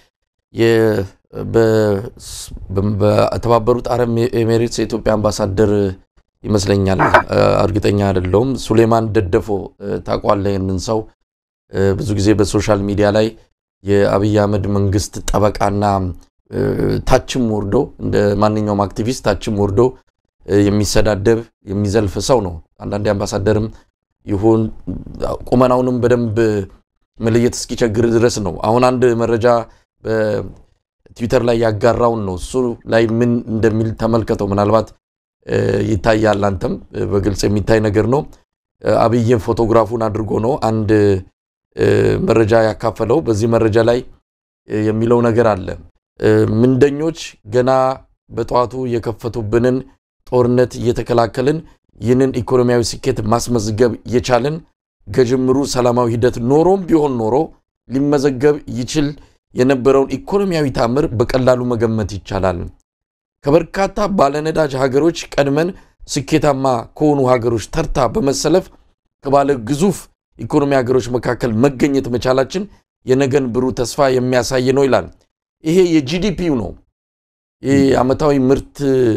Speaker 1: በተባበሩት አረብ ኤሜሬትስ የኢትዮጵያ አምባሳደር ይመስለኛል፣ እርግጠኛ አይደለሁም። ሱሌማን ደደፎ ታውቋለህ? ይህንን ሰው ብዙ ጊዜ በሶሻል ሚዲያ ላይ የአብይ አህመድ መንግስት ጠበቃና ታችም ወርዶ እንደ ማንኛውም አክቲቪስት ታችም ወርዶ የሚሰዳደብ የሚዘልፍ ሰው ነው። አንዳንዴ አምባሳደርም ይሁን ቁመናውንም በደንብ መለየት እስኪቸግር ድረስ ነው። አሁን አንድ መረጃ በትዊተር ላይ ያጋራውን ነው። እሱ ላይ ምን እንደሚል ተመልከተው። ምናልባት ይታያል፣ አንተም በግልጽ የሚታይ ነገር ነው። አብይን ፎቶግራፉን አድርጎ ነው አንድ መረጃ ያካፈለው። በዚህ መረጃ ላይ የሚለው ነገር አለ። ምንደኞች ገና በጠዋቱ የከፈቱብንን ጦርነት እየተከላከልን ይህንን ኢኮኖሚያዊ ስኬት ማስመዝገብ የቻልን ከጅምሩ ሰላማዊ ሂደት ኖሮም ቢሆን ኖሮ ሊመዘገብ ይችል የነበረውን ኢኮኖሚያዊ ታምር በቀላሉ መገመት ይቻላል። ከበርካታ ባለነዳጅ ሀገሮች ቀድመን ስኬታማ ከሆኑ ሀገሮች ተርታ በመሰለፍ ከባለ ግዙፍ ኢኮኖሚ ሀገሮች መካከል መገኘት መቻላችን የነገን ብሩህ ተስፋ የሚያሳይ ነው ይላል። ይሄ የጂዲፒው ነው። ይህ ዓመታዊ ምርት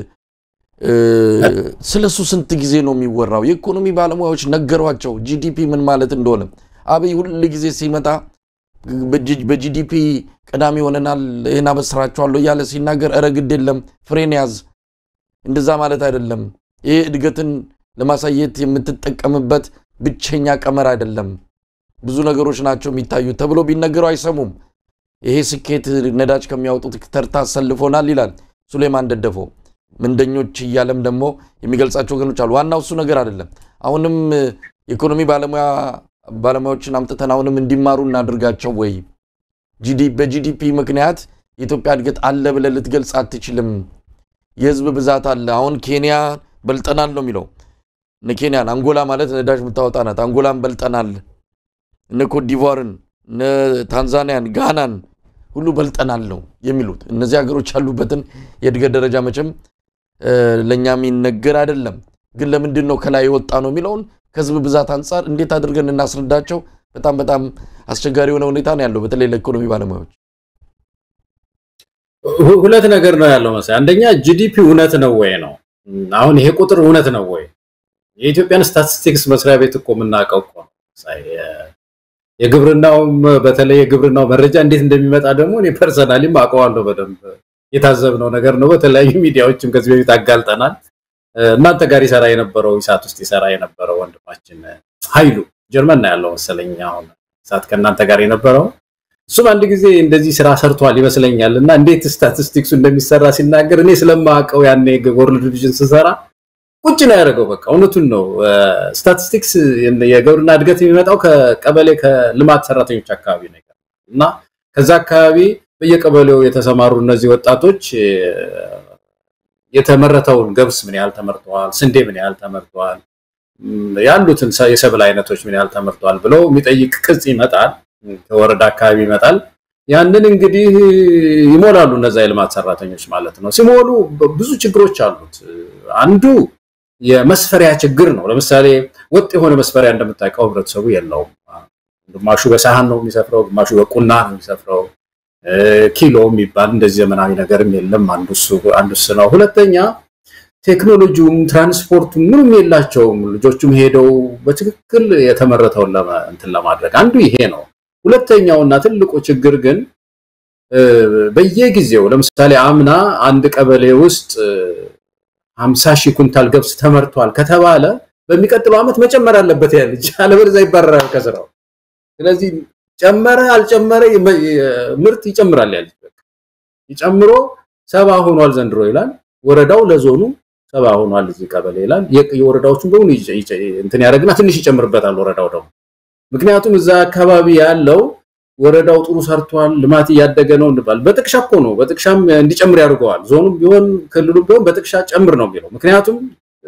Speaker 1: ስለሱ ስንት ጊዜ ነው የሚወራው? የኢኮኖሚ ባለሙያዎች ነገሯቸው ጂዲፒ ምን ማለት እንደሆነ። አብይ ሁል ጊዜ ሲመጣ በጂዲፒ ቀዳሚ ሆነናል፣ ይህን አበስራቸዋለሁ እያለ ሲናገር እረ ግድ የለም ፍሬን ያዝ፣ እንደዛ ማለት አይደለም። ይህ እድገትን ለማሳየት የምትጠቀምበት ብቸኛ ቀመር አይደለም። ብዙ ነገሮች ናቸው የሚታዩት ተብሎ ቢነገሩ አይሰሙም። ይሄ ስኬት ነዳጅ ከሚያወጡት ተርታ አሰልፎናል ይላል ሱሌማን ደደፎ። ምንደኞች እያለም ደግሞ የሚገልጻቸው ወገኖች አሉ። ዋናው እሱ ነገር አይደለም። አሁንም የኢኮኖሚ ባለሙያዎችን አምጥተን አሁንም እንዲማሩ እናድርጋቸው ወይ? በጂዲፒ ምክንያት የኢትዮጵያ እድገት አለ ብለህ ልትገልጽ አትችልም። የህዝብ ብዛት አለ። አሁን ኬንያ በልጠናል ነው የሚለው። እነ ኬንያን አንጎላ ማለት ነዳጅ የምታወጣ ናት። አንጎላን በልጠናል። እነ ኮትዲቯርን፣ እነ ታንዛኒያን፣ ጋናን ሁሉ በልጠናል ነው የሚሉት። እነዚህ ሀገሮች ያሉበትን የእድገት ደረጃ መቼም ለእኛ የሚነገር አይደለም። ግን ለምንድን ነው ከላይ የወጣ ነው የሚለውን ከህዝብ ብዛት አንጻር እንዴት አድርገን እናስረዳቸው? በጣም በጣም አስቸጋሪ የሆነ ሁኔታ ነው ያለው፣ በተለይ ለኢኮኖሚ ባለሙያዎች።
Speaker 2: ሁለት ነገር ነው ያለው መሰለኝ። አንደኛ ጂዲፒ እውነት ነው ወይ ነው። አሁን ይሄ ቁጥር እውነት ነው ወይ? የኢትዮጵያን ስታቲስቲክስ መስሪያ ቤት እኮ የምናውቀው እኮ ነው። የግብርናውም በተለይ የግብርናው መረጃ እንዴት እንደሚመጣ ደግሞ እኔ ፐርሰናሊም አውቀዋለሁ በደንብ የታዘብነው ነገር ነው። በተለያዩ ሚዲያዎችም ከዚህ በፊት አጋልጠናል። እናንተ ጋር ይሰራ የነበረው ኢሳት ውስጥ ይሰራ የነበረው ወንድማችን ኃይሉ ጀርመን ነው ያለው መሰለኝ። አሁን ኢሳት ከእናንተ ጋር የነበረው እሱም አንድ ጊዜ እንደዚህ ስራ ሰርቷል ይመስለኛል። እና እንዴት ስታቲስቲክሱ እንደሚሰራ ሲናገር እኔ ስለማውቀው ያኔ ወርልድ ቪዥን ስሰራ ቁጭ ነው ያደረገው። በቃ እውነቱን ነው። ስታቲስቲክስ የግብርና እድገት የሚመጣው ከቀበሌ ከልማት ሰራተኞች አካባቢ ነው እና ከዛ አካባቢ በየቀበሌው የተሰማሩ እነዚህ ወጣቶች የተመረተውን ገብስ ምን ያህል ተመርተዋል፣ ስንዴ ምን ያህል ተመርተዋል፣ ያሉትን የሰብል አይነቶች ምን ያህል ተመርተዋል ብለው የሚጠይቅ ቅጽ ይመጣል፣ ከወረዳ አካባቢ ይመጣል። ያንን እንግዲህ ይሞላሉ እነዛ የልማት ሰራተኞች ማለት ነው። ሲሞሉ ብዙ ችግሮች አሉት። አንዱ የመስፈሪያ ችግር ነው። ለምሳሌ ወጥ የሆነ መስፈሪያ እንደምታውቀው ህብረተሰቡ የለውም። ግማሹ በሳህን ነው የሚሰፍረው፣ ግማሹ በቁና ነው የሚሰፍረው። ኪሎ የሚባል እንደዚህ ዘመናዊ ነገርም የለም። አንዱ እሱ ነው። ሁለተኛ ቴክኖሎጂውም ትራንስፖርቱም ምንም የላቸውም። ልጆቹም ሄደው በትክክል የተመረተውን እንትን ለማድረግ አንዱ ይሄ ነው። ሁለተኛውና ትልቁ ችግር ግን በየጊዜው ለምሳሌ አምና አንድ ቀበሌ ውስጥ ሀምሳ ሺህ ኩንታል ገብስ ተመርቷል ከተባለ በሚቀጥለው ዓመት መጨመር አለበት ያ ልጅ፣ አለበለዚያ ይባረራል ከስራው። ስለዚህ ጨመረ አልጨመረ ምርት ይጨምራል ያ ልጅ ይጨምሮ ሰባ ሆኗል ዘንድሮ ይላል። ወረዳው ለዞኑ ሰባ ሆኗል እዚህ ቀበሌ ይላል። የወረዳዎቹን በሙሉ እንትን ያደርግና ትንሽ ይጨምርበታል ወረዳው ደግሞ። ምክንያቱም እዛ አካባቢ ያለው ወረዳው ጥሩ ሰርቷል፣ ልማት እያደገ ነው እንባል። በጥቅሻ እኮ ነው፣ በጥቅሻም እንዲጨምር ያደርገዋል። ዞኑም ቢሆን ክልሉም ቢሆን በጥቅሻ ጨምር ነው የሚለው። ምክንያቱም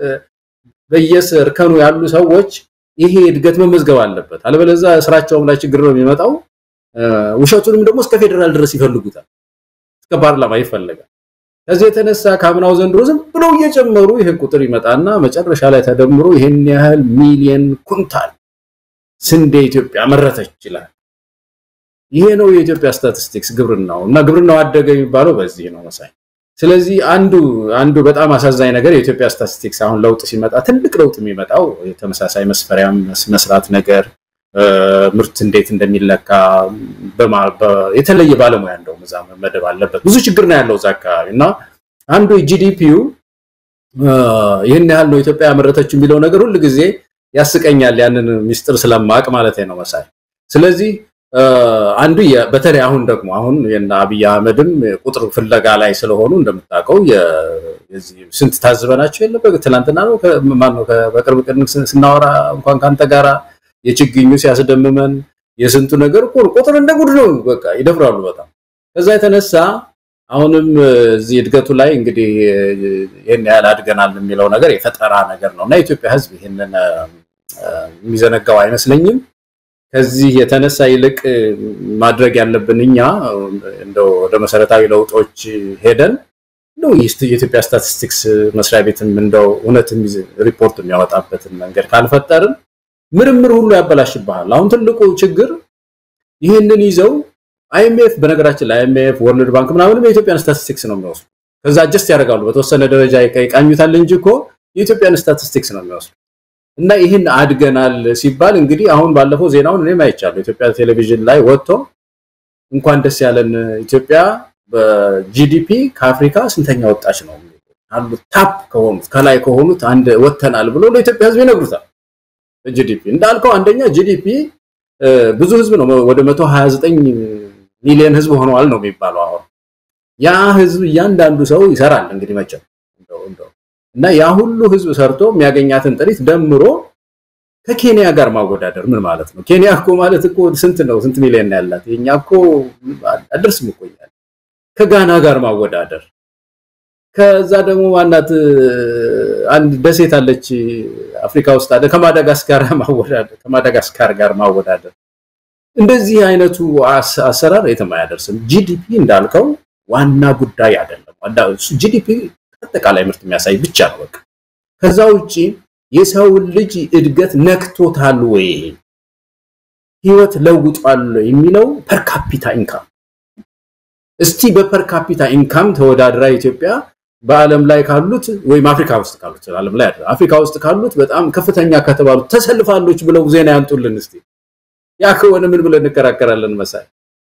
Speaker 2: በየእርከኑ ያሉ ሰዎች ይሄ እድገት መመዝገብ አለበት፣ አለበለዚያ ስራቸውም ላይ ችግር ነው የሚመጣው። ውሸቱንም ደግሞ እስከ ፌዴራል ድረስ ይፈልጉታል፣ እስከ ፓርላማ ይፈለጋል። ከዚህ የተነሳ ከአምናው ዘንድሮ ዝም ብለው እየጨመሩ ይሄ ቁጥር ይመጣና መጨረሻ ላይ ተደምሮ ይሄን ያህል ሚሊየን ኩንታል ስንዴ ኢትዮጵያ መረተች ይችላል። ይሄ ነው የኢትዮጵያ ስታቲስቲክስ ግብርናው እና ግብርናው አደገ የሚባለው በዚህ ነው መሳይ። ስለዚህ አንዱ አንዱ በጣም አሳዛኝ ነገር የኢትዮጵያ ስታቲስቲክስ አሁን ለውጥ ሲመጣ ትልቅ ለውጥ የሚመጣው የተመሳሳይ መስፈሪያም መስራት ነገር ምርት እንዴት እንደሚለካ የተለየ ባለሙያ እንደውም እዛ መመደብ አለበት። ብዙ ችግር ነው ያለው እዛ አካባቢ እና አንዱ ጂዲፒው ይህን ያህል ነው ኢትዮጵያ ያመረተችው የሚለው ነገር ሁል ጊዜ ያስቀኛል። ያንን ሚስጥር ስለማቅ ማለት ነው መሳይ። ስለዚህ አንዱ በተለይ አሁን ደግሞ አሁን የና አብይ አህመድም ቁጥር ፍለጋ ላይ ስለሆኑ እንደምታውቀው ስንት ታዝበናቸው የለ ትናንትና ነው ማነው በቅርብ ቀን ስናወራ እንኳን ከአንተ ጋራ የችግኙ ሲያስደምመን የስንቱ ነገር እኮ ቁጥር እንደ ጉድ ነው። በቃ ይደፍራሉ በጣም ከዛ የተነሳ አሁንም እዚህ እድገቱ ላይ እንግዲህ ይህን ያህል አድገናል የሚለው ነገር የፈጠራ ነገር ነው እና የኢትዮጵያ ሕዝብ ይህንን የሚዘነጋው አይመስለኝም። ከዚህ የተነሳ ይልቅ ማድረግ ያለብን እኛ እንደው ወደ መሰረታዊ ለውጦች ሄደን እንደው የኢትዮጵያ ስታቲስቲክስ መስሪያ ቤትም እንደው እውነት ሪፖርት የሚያወጣበትን መንገድ ካልፈጠርን ምርምር ሁሉ ያበላሽብሃል። አሁን ትልቁ ችግር ይህንን ይዘው አይኤምኤፍ በነገራችን ላይ አይኤምኤፍ ወርልድ ባንክ ምናምንም የኢትዮጵያን ስታቲስቲክስ ነው የሚወስዱ። ከዛ አጀስት ያደርጋሉ በተወሰነ ደረጃ ይቃኙታል እንጂ እኮ የኢትዮጵያን ስታቲስቲክስ ነው የሚወስዱ። እና ይህን አድገናል ሲባል እንግዲህ አሁን ባለፈው ዜናውን እኔም አይቻለሁ። ኢትዮጵያ ቴሌቪዥን ላይ ወጥቶ እንኳን ደስ ያለን ኢትዮጵያ በጂዲፒ ከአፍሪካ ስንተኛ ወጣች ነው አሉት ታፕ ከሆኑት ከላይ ከሆኑት አንድ ወጥተናል ብሎ ለኢትዮጵያ ሕዝብ ይነግሩታል። ጂዲፒ እንዳልከው አንደኛ ጂዲፒ ብዙ ህዝብ ነው፣ ወደ 129 ሚሊዮን ህዝብ ሆነዋል ነው የሚባለው። አሁን ያ ህዝብ እያንዳንዱ ሰው ይሰራል እንግዲህ መቼም እና ያ ሁሉ ህዝብ ሰርቶ የሚያገኛትን ጥሪት ደምሮ ከኬንያ ጋር ማወዳደር ምን ማለት ነው? ኬንያ እኮ ማለት እኮ ስንት ነው? ስንት ሚሊዮን ያላት? የኛ እኮ አደርስም እኮ ይላል። ከጋና ጋር ማወዳደር ከዛ ደግሞ ማናት አንድ ደሴት አለች አፍሪካ ውስጥ አለ ከማዳጋስካር ማወዳደር ከማዳጋስካር ጋር ማወዳደር እንደዚህ አይነቱ አሰራር የትም አያደርስም። ጂዲፒ እንዳልከው ዋና ጉዳይ አይደለም። ጂዲፒ አጠቃላይ ምርት የሚያሳይ ብቻ ነው በቃ። ከዛ ውጪ የሰው ልጅ እድገት ነክቶታል ወይ ህይወት ለውጧል የሚለው ፐር ካፒታ ኢንካም እስቲ በፐር ካፒታ ኢንካም ተወዳድራ ኢትዮጵያ በዓለም ላይ ካሉት ወይም አፍሪካ ውስጥ ካሉት ዓለም ላይ አይደለም አፍሪካ ውስጥ ካሉት በጣም ከፍተኛ ከተባሉት ተሰልፋለች ብለው ዜና ያንጡልን እስቲ። ያ ከሆነ ምን ብለን እንከራከራለን መሳይ?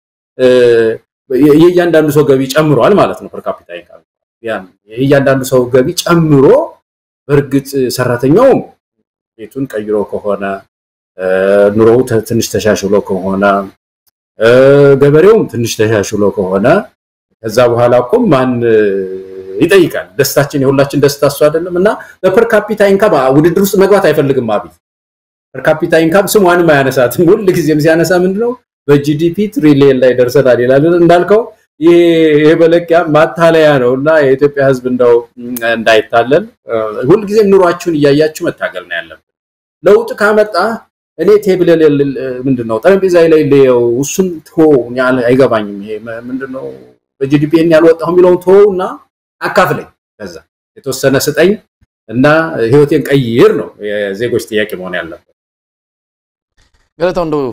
Speaker 2: የእያንዳንዱ ሰው ገቢ ጨምሯል ማለት ነው። ፐር ካፒታ ኢንካም የእያንዳንዱ ሰው ገቢ ጨምሮ በእርግጥ ሰራተኛውም ቤቱን ቀይሮ ከሆነ ኑሮው ትንሽ ተሻሽሎ ከሆነ ገበሬውም ትንሽ ተሻሽሎ ከሆነ ከዛ በኋላ እኮ ማን ይጠይቃል? ደስታችን የሁላችን ደስታ እሱ አይደለም። እና በፐር ካፒታ ኢንካም ውድድር ውስጥ መግባት አይፈልግም አብይ። ፐር ካፒታ ኢንካም ስሟንም አያነሳትም። ሁል ጊዜም ሲያነሳ ምንድነው በጂዲፒ ትሪሊየን ላይ ደርሰናል ይላል። እንዳልከው ይሄ መለኪያ ማታለያ ነው እና የኢትዮጵያ ሕዝብ እንደው እንዳይታለል ሁልጊዜም ኑሯችሁን እያያችሁ መታገል ነው ያለብን። ለውጥ ካመጣ እኔ ቴብል ምንድነው ጠረጴዛ ላይ ልየው እሱን ቶ አይገባኝም። ይሄ ምንድነው በጂዲፒ ያልወጣሁ የሚለውን ቶ እና አካፍለኝ፣ ከዛ የተወሰነ ስጠኝ እና ህይወቴን ቀይር ነው የዜጎች ጥያቄ መሆን ያለበት።
Speaker 1: ገለታው እንደው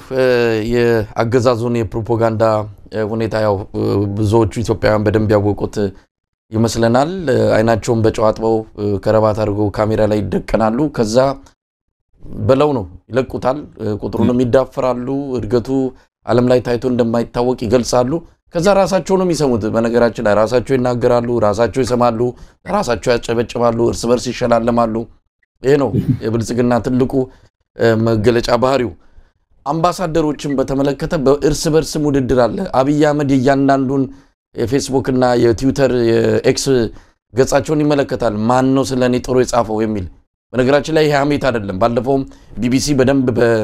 Speaker 1: የአገዛዙን የፕሮፓጋንዳ ሁኔታ ያው ብዙዎቹ ኢትዮጵያውያን በደንብ ያወቁት ይመስለናል። አይናቸውን በጨው አጥበው ከረባት አድርገው ካሜራ ላይ ይደቀናሉ። ከዛ በለው ነው ይለቁታል። ቁጥሩንም ይዳፍራሉ። እድገቱ ዓለም ላይ ታይቶ እንደማይታወቅ ይገልጻሉ። ከዛ ራሳቸው ነው የሚሰሙት። በነገራችን ላይ ራሳቸው ይናገራሉ፣ ራሳቸው ይሰማሉ፣ ራሳቸው ያጨበጭባሉ፣ እርስ በርስ ይሸላለማሉ። ይሄ ነው የብልጽግና ትልቁ መገለጫ ባህሪው። አምባሳደሮችን በተመለከተ በእርስ በርስም ውድድር አለ። አብይ አህመድ የእያንዳንዱን የፌስቡክ እና የትዊተር የኤክስ ገጻቸውን ይመለከታል። ማን ነው ስለ እኔ ጥሩ የጻፈው የሚል በነገራችን ላይ ይሄ ሀሜት አይደለም። ባለፈውም ቢቢሲ በደንብ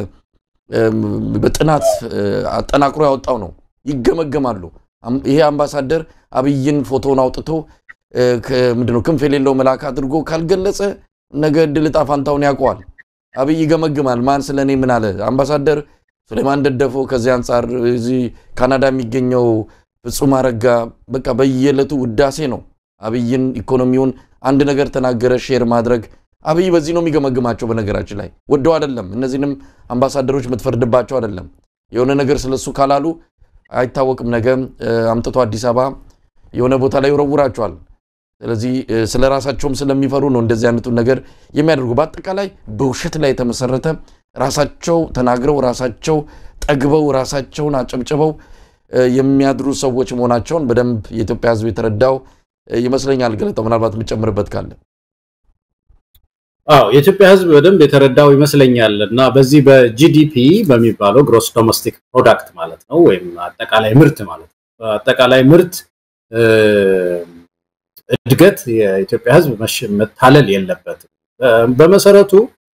Speaker 1: በጥናት አጠናቅሮ ያወጣው ነው። ይገመገማሉ። ይሄ አምባሳደር አብይን ፎቶውን አውጥቶ ምንድነው ክንፍ የሌለው መልአክ አድርጎ ካልገለጸ ነገ ዕድል ዕጣ ፋንታውን ያውቀዋል። አብይ ይገመግማል። ማን ስለ እኔ ምን አለ? አምባሳደር ሱሌማን ደደፎ ከዚህ አንጻር እዚህ ካናዳ የሚገኘው ፍጹም አረጋ በቃ በየዕለቱ ውዳሴ ነው። አብይን ኢኮኖሚውን አንድ ነገር ተናገረ ሼር ማድረግ አብይ በዚህ ነው የሚገመግማቸው። በነገራችን ላይ ወደው አይደለም። እነዚህንም አምባሳደሮች የምትፈርድባቸው አይደለም። የሆነ ነገር ስለሱ ካላሉ አይታወቅም። ነገ አምጥቶ አዲስ አበባ የሆነ ቦታ ላይ ይወረውራቸዋል። ስለዚህ ስለ ራሳቸውም ስለሚፈሩ ነው እንደዚህ አይነቱን ነገር የሚያደርጉ። በአጠቃላይ በውሸት ላይ የተመሰረተ ራሳቸው ተናግረው ራሳቸው ጠግበው ራሳቸውን አጨብጭበው የሚያድሩ ሰዎች መሆናቸውን በደንብ የኢትዮጵያ ሕዝብ የተረዳው ይመስለኛል። ገለጠው ምናልባት የምጨምርበት ካለ
Speaker 2: አዎ የኢትዮጵያ ህዝብ በደንብ የተረዳው ይመስለኛል እና በዚህ በጂዲፒ በሚባለው ግሮስ ዶሜስቲክ ፕሮዳክት ማለት ነው ወይም አጠቃላይ ምርት ማለት ነው። አጠቃላይ ምርት እድገት የኢትዮጵያ ህዝብ መታለል የለበትም። በመሰረቱ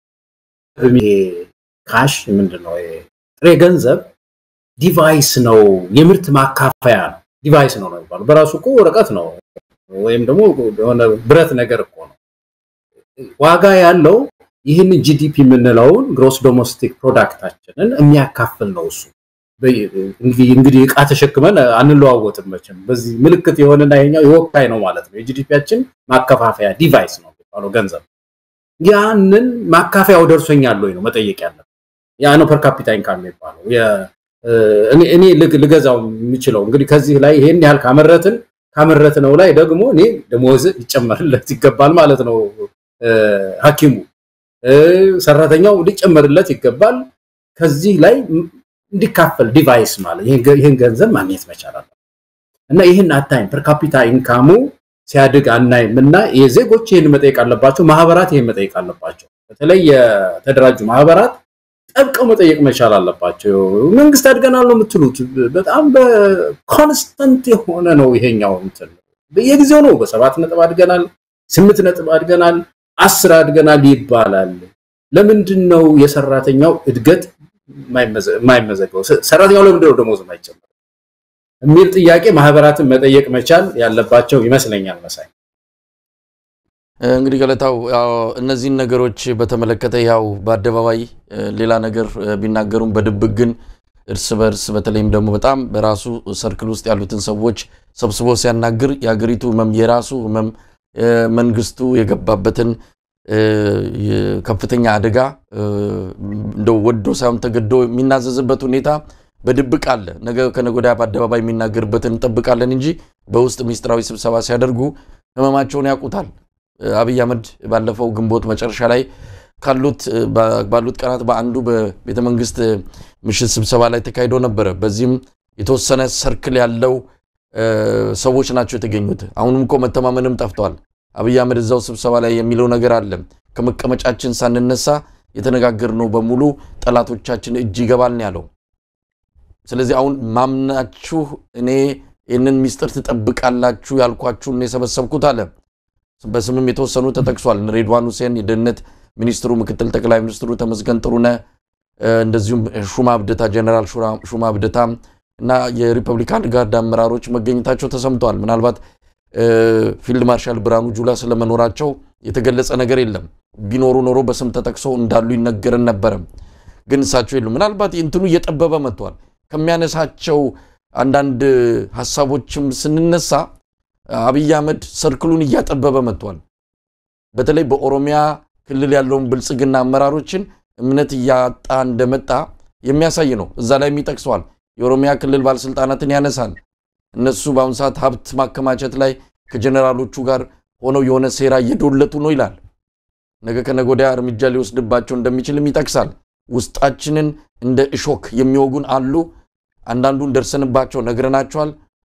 Speaker 2: ካሽ ምንድን ነው ጥሬ ገንዘብ ዲቫይስ ነው፣ የምርት ማካፈያ ነው። ዲቫይስ ነው ነው የሚባለው በራሱ እኮ ወረቀት ነው ወይም ደግሞ የሆነ ብረት ነገር እኮ ነው። ዋጋ ያለው ይህንን ጂዲፒ የምንለውን ግሮስ ዶሜስቲክ ፕሮዳክታችንን የሚያካፍል ነው። እሱ እንግዲህ እቃ ተሸክመን አንለዋወጥም መቼም። በዚህ ምልክት የሆነና ይሄኛው የወካይ ነው ማለት ነው። የጂዲፒያችን ማከፋፈያ ዲቫይስ ነው የሚባለው ገንዘብ። ያንን ማካፈያው ደርሶኛል ወይ ነው መጠየቅ ያለብን። ያ ነው ፐር ካፒታ ኢንካም የሚባለው። እኔ ልገዛው የምችለው እንግዲህ ከዚህ ላይ ይሄን ያህል ካመረትን ካመረትነው ላይ ደግሞ እኔ ደሞዝ ይጨመርለት ይገባል ማለት ነው። ሐኪሙ ሰራተኛው ሊጨመርለት ይገባል። ከዚህ ላይ እንዲካፈል ዲቫይስ ማለት ይህን ገንዘብ ማግኘት መቻል አለ እና ይህን አታይም። ፐር ካፒታ ኢንካሙ ሲያድግ አናይም እና የዜጎች ይህን መጠየቅ አለባቸው። ማህበራት ይህን መጠየቅ አለባቸው። በተለይ የተደራጁ ማህበራት ጠብቀው መጠየቅ መቻል አለባቸው። መንግስት አድገናል ነው የምትሉት፣ በጣም በኮንስተንት የሆነ ነው ይሄኛው እንትን በየጊዜው ነው። በሰባት ነጥብ አድገናል፣ ስምንት ነጥብ አድገናል፣ አስር አድገናል ይባላል። ለምንድን ነው የሰራተኛው እድገት የማይመዘገበው? ሰራተኛው ለምንድን ነው ደሞዝ የማይጨምረው የሚል ጥያቄ ማህበራትን መጠየቅ መቻል ያለባቸው ይመስለኛል። መሳይ
Speaker 1: እንግዲህ ገለታው እነዚህን ነገሮች በተመለከተ ያው በአደባባይ ሌላ ነገር ቢናገሩም በድብቅ ግን እርስ በርስ በተለይም ደግሞ በጣም በራሱ ሰርክል ውስጥ ያሉትን ሰዎች ሰብስቦ ሲያናግር የሀገሪቱ ህመም የራሱ ህመም መንግስቱ የገባበትን ከፍተኛ አደጋ እንደው ወዶ ሳይሆን ተገዶ የሚናዘዝበት ሁኔታ በድብቅ አለ። ነገ ከነገ ወዲያ በአደባባይ የሚናገርበትን እንጠብቃለን እንጂ በውስጥ ሚስጥራዊ ስብሰባ ሲያደርጉ ህመማቸውን ያውቁታል። አብይ አህመድ ባለፈው ግንቦት መጨረሻ ላይ ካሉት ባሉት ቀናት በአንዱ በቤተ መንግስት ምሽት ስብሰባ ላይ ተካሂዶ ነበረ። በዚህም የተወሰነ ሰርክል ያለው ሰዎች ናቸው የተገኙት። አሁንም እኮ መተማመንም ጠፍተዋል። አብይ አህመድ እዛው ስብሰባ ላይ የሚለው ነገር አለ። ከመቀመጫችን ሳንነሳ የተነጋገርነው በሙሉ ጠላቶቻችን እጅ ይገባል ነው ያለው። ስለዚህ አሁን ማምናችሁ እኔ ይህንን ሚስጥር ትጠብቃላችሁ ያልኳችሁን የሰበሰብኩት አለ። በስምም የተወሰኑ ተጠቅሷል። ሬድዋን ሁሴን የደህንነት ሚኒስትሩ፣ ምክትል ጠቅላይ ሚኒስትሩ ተመስገን ጥሩነህ፣ እንደዚሁም ሹማ ብደታ ጀነራል ሹማ ብደታ እና የሪፐብሊካን ጋርድ አመራሮች መገኘታቸው ተሰምተዋል። ምናልባት ፊልድ ማርሻል ብርሃኑ ጁላ ስለመኖራቸው የተገለጸ ነገር የለም። ቢኖሩ ኖሮ በስም ተጠቅሰው እንዳሉ ይነገረን ነበረ። ግን እሳቸው የሉም። ምናልባት እንትኑ እየጠበበ መጥቷል። ከሚያነሳቸው አንዳንድ ሀሳቦችም ስንነሳ አብይ አህመድ ሰርክሉን እያጠበበ መጥቷል። በተለይ በኦሮሚያ ክልል ያለውን ብልጽግና አመራሮችን እምነት እያጣ እንደመጣ የሚያሳይ ነው። እዛ ላይም ይጠቅሰዋል። የኦሮሚያ ክልል ባለስልጣናትን ያነሳል። እነሱ በአሁኑ ሰዓት ሀብት ማከማቸት ላይ ከጀኔራሎቹ ጋር ሆነው የሆነ ሴራ እየዶለቱ ነው ይላል። ነገ ከነገ ወዲያ እርምጃ ሊወስድባቸው እንደሚችልም ይጠቅሳል። ውስጣችንን እንደ እሾክ የሚወጉን አሉ። አንዳንዱን ደርሰንባቸው ነግረናቸዋል።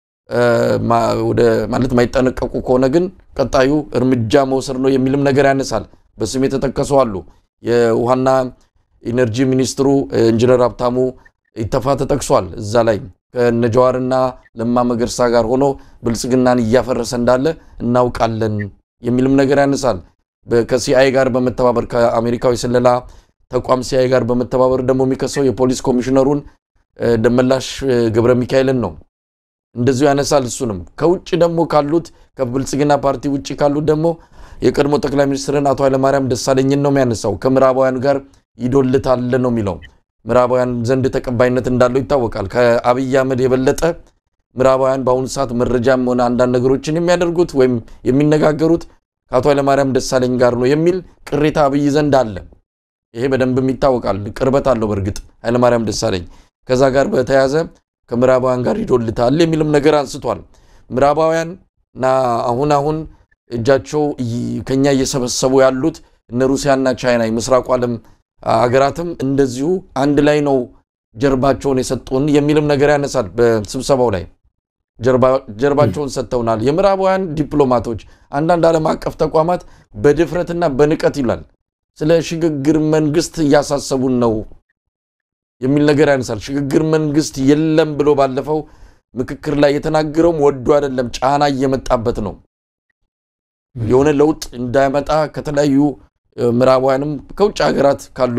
Speaker 1: ወደ ማለት ማይጠነቀቁ ከሆነ ግን ቀጣዩ እርምጃ መውሰድ ነው የሚልም ነገር ያነሳል። በስም የተጠቀሱ አሉ። የውሃና ኢነርጂ ሚኒስትሩ ኢንጂነር ሀብታሙ ኢተፋ ተጠቅሷል። እዛ ላይ ከነጀዋርና ለማ መገርሳ ጋር ሆኖ ብልጽግናን እያፈረሰ እንዳለ እናውቃለን የሚልም ነገር ያነሳል። ከሲአይ ጋር በመተባበር ከአሜሪካዊ ስለላ ተቋም ሲአይ ጋር በመተባበር ደግሞ የሚከሰው የፖሊስ ኮሚሽነሩን ደመላሽ ገብረ ሚካኤልን ነው። እንደዚሁ ያነሳል። እሱንም ከውጭ ደግሞ ካሉት ከብልጽግና ፓርቲ ውጭ ካሉት ደግሞ የቀድሞ ጠቅላይ ሚኒስትርን አቶ ኃይለማርያም ደሳለኝን ነው የሚያነሳው። ከምዕራባውያን ጋር ይዶልታል ነው የሚለው። ምዕራባውያን ዘንድ ተቀባይነት እንዳለው ይታወቃል። ከአብይ አህመድ የበለጠ ምዕራባውያን በአሁኑ ሰዓት መረጃም ሆነ አንዳንድ ነገሮችን የሚያደርጉት ወይም የሚነጋገሩት ከአቶ ኃይለማርያም ደሳለኝ ጋር ነው የሚል ቅሬታ አብይ ዘንድ አለ። ይሄ በደንብም ይታወቃል። ቅርበት አለው። በእርግጥ ኃይለማርያም ደሳለኝ ከዛ ጋር በተያያዘ ከምዕራባውያን ጋር ይዶልታል የሚልም ነገር አንስቷል። ምዕራባውያን እና አሁን አሁን እጃቸው ከኛ እየሰበሰቡ ያሉት እነ ሩሲያና ቻይና የምስራቁ ዓለም አገራትም እንደዚሁ አንድ ላይ ነው ጀርባቸውን የሰጡን የሚልም ነገር ያነሳል። በስብሰባው ላይ ጀርባቸውን ሰጥተውናል የምዕራባውያን ዲፕሎማቶች፣ አንዳንድ ዓለም አቀፍ ተቋማት በድፍረትና በንቀት ይላል ስለ ሽግግር መንግስት እያሳሰቡን ነው የሚል ነገር ያነሳል። ሽግግር መንግስት የለም ብሎ ባለፈው ምክክር ላይ የተናገረውም ወዶ አይደለም፣ ጫና እየመጣበት ነው። የሆነ ለውጥ እንዳይመጣ ከተለያዩ ምዕራባውያንም ከውጭ ሀገራት ካሉ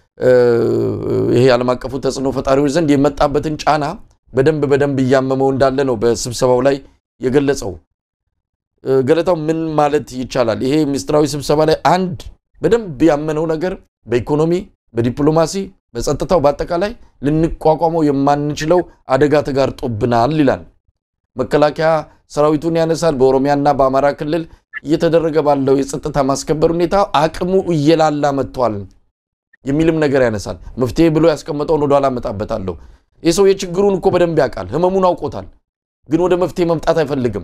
Speaker 1: ይሄ ዓለም አቀፉ ተጽዕኖ ፈጣሪዎች ዘንድ የመጣበትን ጫና በደንብ በደንብ እያመመው እንዳለ ነው በስብሰባው ላይ የገለጸው። ገለታው ምን ማለት ይቻላል? ይሄ ሚስጥራዊ ስብሰባ ላይ አንድ በደንብ ያመነው ነገር በኢኮኖሚ፣ በዲፕሎማሲ፣ በጸጥታው በአጠቃላይ ልንቋቋመው የማንችለው አደጋ ተጋርጦብናል ይላል። መከላከያ ሰራዊቱን ያነሳል። በኦሮሚያና በአማራ ክልል እየተደረገ ባለው የጸጥታ ማስከበር ሁኔታ አቅሙ እየላላ መጥቷል የሚልም ነገር ያነሳል። መፍትሄ ብሎ ያስቀመጠውን ወደኋላ እመጣበታለሁ። ይህ ሰው የችግሩን እኮ በደንብ ያውቃል፣ ህመሙን አውቆታል። ግን ወደ መፍትሄ መምጣት አይፈልግም።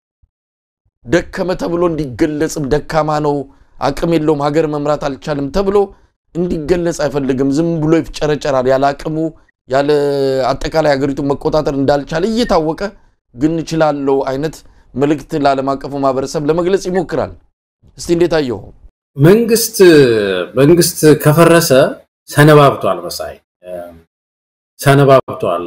Speaker 1: ደከመ ተብሎ እንዲገለጽም ደካማ ነው፣ አቅም የለውም፣ ሀገር መምራት አልቻልም ተብሎ እንዲገለጽ አይፈልግም። ዝም ብሎ ይፍጨረጨራል። ያለ አቅሙ ያለ አጠቃላይ ሀገሪቱን መቆጣጠር እንዳልቻለ እየታወቀ ግን እችላለሁ አይነት መልእክት ለዓለም አቀፉ ማህበረሰብ ለመግለጽ ይሞክራል። እስቲ እንዴት አየው?
Speaker 2: መንግስት መንግስት ከፈረሰ ሰነባብቷል፣ መሳይ ሰነባብቷል።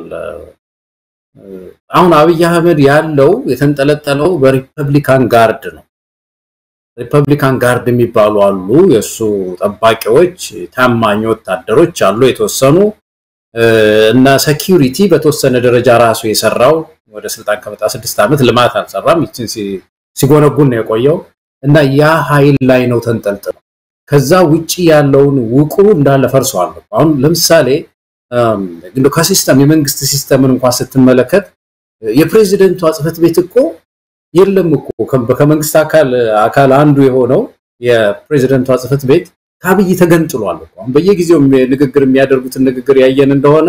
Speaker 2: አሁን አብይ አህመድ ያለው የተንጠለጠለው በሪፐብሊካን ጋርድ ነው። ሪፐብሊካን ጋርድ የሚባሉ አሉ፣ የእሱ ጠባቂዎች፣ ታማኝ ወታደሮች አሉ የተወሰኑ እና ሴኪዩሪቲ በተወሰነ ደረጃ ራሱ የሰራው ወደ ስልጣን ከመጣ ስድስት ዓመት ልማት አልሰራም። ይችን ሲጎነጉን ነው የቆየው እና ያ ኃይል ላይ ነው ተንጠልጥለው። ከዛ ውጪ ያለውን ውቅሩ እንዳለ ፈርሷል። አሁን ለምሳሌ ከሲስተም የመንግስት ሲስተምን እንኳን ስትመለከት የፕሬዚደንቷ ጽህፈት ቤት እኮ የለም እኮ ከመንግስት አካል አካል አንዱ የሆነው የፕሬዚደንቷ ጽህፈት ቤት ከአብይ ተገንጥሏል። አሁን በየጊዜው ንግግር የሚያደርጉትን ንግግር ያየን እንደሆነ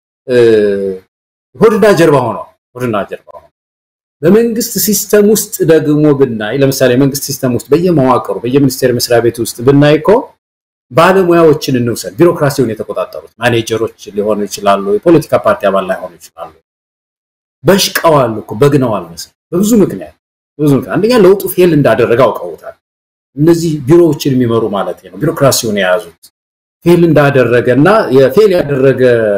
Speaker 2: ሆድና ጀርባ ሆኗል። ሆድና ጀርባ ሆኗል። በመንግስት ሲስተም ውስጥ ደግሞ ብናይ ለምሳሌ መንግስት ሲስተም ውስጥ በየመዋቅሩ በየሚኒስቴር መስሪያ ቤት ውስጥ ብናይ እኮ ባለሙያዎችን እንውሰድ። ቢሮክራሲውን የተቆጣጠሩት ማኔጀሮች ሊሆኑ ይችላሉ። የፖለቲካ ፓርቲ አባል ላይሆኑ ይችላሉ። በሽቀዋል እኮ በግነዋል መሰለኝ በብዙ ምክንያት በብዙ ምክንያት አንደኛ ለውጡ ፌል እንዳደረገ አውቀውታል። እነዚህ ቢሮዎችን የሚመሩ ማለት ነው ቢሮክራሲውን የያዙት ፌል እንዳደረገ እና የፌል ያደረገ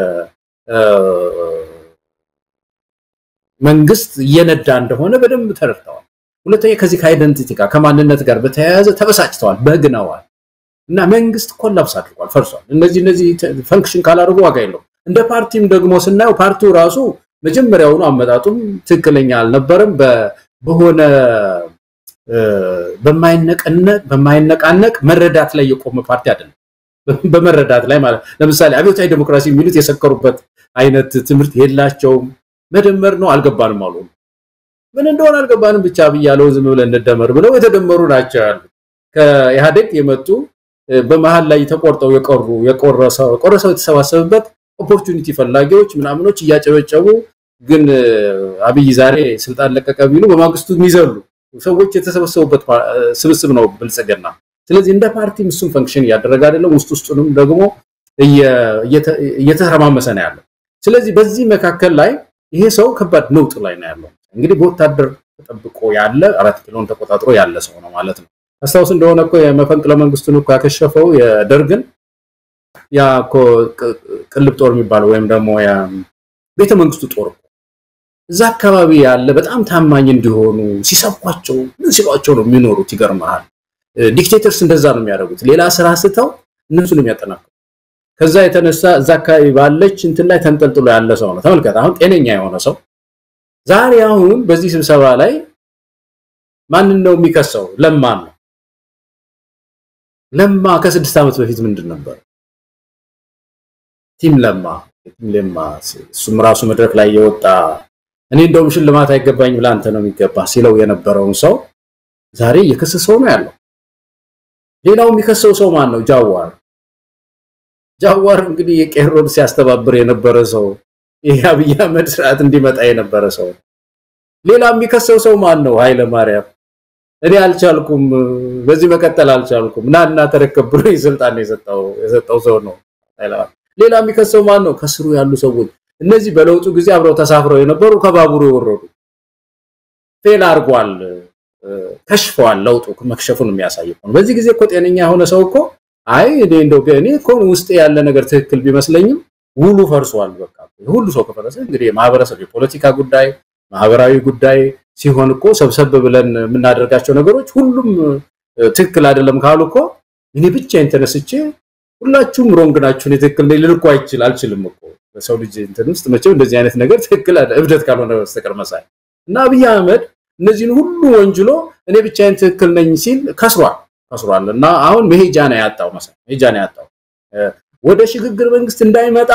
Speaker 2: መንግስት እየነዳ እንደሆነ በደንብ ተረድተዋል። ሁለተኛ ከዚህ ከአይደንቲቲ ጋር ከማንነት ጋር በተያያዘ ተበሳጭተዋል፣ በግነዋል እና መንግስት ኮላፕስ አድርጓል፣ ፈርሷል። እነዚህ እነዚህ ፈንክሽን ካላደርጉ ዋጋ የለው። እንደ ፓርቲም ደግሞ ስናየው ፓርቲው ራሱ መጀመሪያውኑ አመጣጡም ትክክለኛ አልነበረም። በሆነ በማይነቃነቅ መረዳት ላይ የቆመ ፓርቲ አይደለም። በመረዳት ላይ ማለት ለምሳሌ አብዮታዊ ዴሞክራሲ የሚሉት የሰከሩበት አይነት ትምህርት የላቸውም። መደመር ነው አልገባንም አሉ። ምን እንደሆነ አልገባንም ብቻ ብያለው ዝም ብለን እንደመር ብለው የተደመሩ ናቸው ያሉ ከኢህአዴግ የመጡ በመሀል ላይ ተቆርጠው የቀሩ የቆረሰው ቆረሰው የተሰባሰበበት ኦፖርቹኒቲ ፈላጊዎች ምናምኖች እያጨበጨቡ ግን አብይ ዛሬ ስልጣን ለቀቀ ቢሉ በማግስቱ የሚዘሉ ሰዎች የተሰበሰቡበት ስብስብ ነው ብልጽግና። ስለዚህ እንደ ፓርቲም እሱም ፈንክሽን እያደረገ አይደለም። ውስጥ ውስጡንም ደግሞ እየተረማመሰ ነው ያለው። ስለዚህ በዚህ መካከል ላይ ይሄ ሰው ከባድ ነውጥ ላይ ነው ያለው። እንግዲህ በወታደር ተጠብቆ ያለ አራት ኪሎን ተቆጣጥሮ ያለ ሰው ነው ማለት ነው። አስታውስ እንደሆነ እኮ የመፈንቅለ መንግስቱን እኮ ያከሸፈው የደርግን ያ እኮ ቅልብ ጦር የሚባለው ወይም ደግሞ ቤተ መንግስቱ ጦር እዛ አካባቢ ያለ በጣም ታማኝ እንዲሆኑ ሲሰብኳቸው ምን ሲሏቸው ነው የሚኖሩት። ይገርመሃል። ዲክቴተርስ እንደዛ ነው የሚያደርጉት። ሌላ ስራ ስተው እነሱን የሚያጠናክሩ ከዛ የተነሳ እዛ አካባቢ ባለች እንትን ላይ ተንጠልጥሎ ያለ ሰው ነው። ተመልከት፣ አሁን ጤነኛ የሆነ ሰው ዛሬ አሁን በዚህ ስብሰባ ላይ ማንን ነው የሚከሰው? ለማን ነው። ለማ ከስድስት ዓመት በፊት ምንድን ነበር? ቲም ለማ ቲም ለማ እሱም ራሱ መድረክ ላይ የወጣ እኔ እንደውም ሽልማት አይገባኝም ለአንተ ነው የሚገባ ሲለው የነበረውን ሰው ዛሬ እየከሰሰው ነው ያለው። ሌላው የሚከሰው ሰው ማን ነው? ጃዋር ጃዋር እንግዲህ የቄሮን ሲያስተባብር የነበረ ሰው ይሄ አብይ አህመድ ስርዓት እንዲመጣ የነበረ ሰው። ሌላ የሚከሰው ሰው ማን ነው? ኃይለ ማርያም እኔ አልቻልኩም፣ በዚህ መቀጠል አልቻልኩም፣ ና እና ተረከብ ብሎ ስልጣን የሰጠው የሰጠው ሰው ነው። ሌላ የሚከሰው ማን ነው? ከስሩ ያሉ ሰዎች እነዚህ በለውጡ ጊዜ አብረው ተሳፍረው የነበሩ ከባቡሩ የወረዱ ፌል አድርጓል፣ ከሽፈዋል። ለውጡ መክሸፉን የሚያሳይ ነው። በዚህ ጊዜ እኮ ጤነኛ የሆነ ሰው እኮ አይ እኔ እንደው እኔ እኮ ውስጥ ያለ ነገር ትክክል ቢመስለኝም ውሉ ፈርሷል። በቃ ሁሉ ሰው ከፈረሰ እንግዲህ የማህበረሰብ የፖለቲካ ጉዳይ ማህበራዊ ጉዳይ ሲሆን እኮ ሰብሰብ ብለን የምናደርጋቸው ነገሮች ሁሉም ትክክል አይደለም ካሉ እኮ እኔ ብቻዬን ተነስቼ ሁላችሁም ሮንግ ናችሁ፣ እኔ ትክክል ነኝ ልል እኮ አይችል አልችልም እኮ በሰው ልጅ እንትን ውስጥ መቼም እንደዚህ አይነት ነገር ትክክል እብደት ካልሆነ በስተቀር መሳይ እና አብይ አህመድ እነዚህን ሁሉ ወንጅሎ እኔ ብቻዬን ትክክል ነኝ ሲል ከስሯል ከስሯል እና አሁን መሄጃ ነው ያጣው መሳይ መሄጃ ነው ያጣው ወደ ሽግግር መንግስት እንዳይመጣ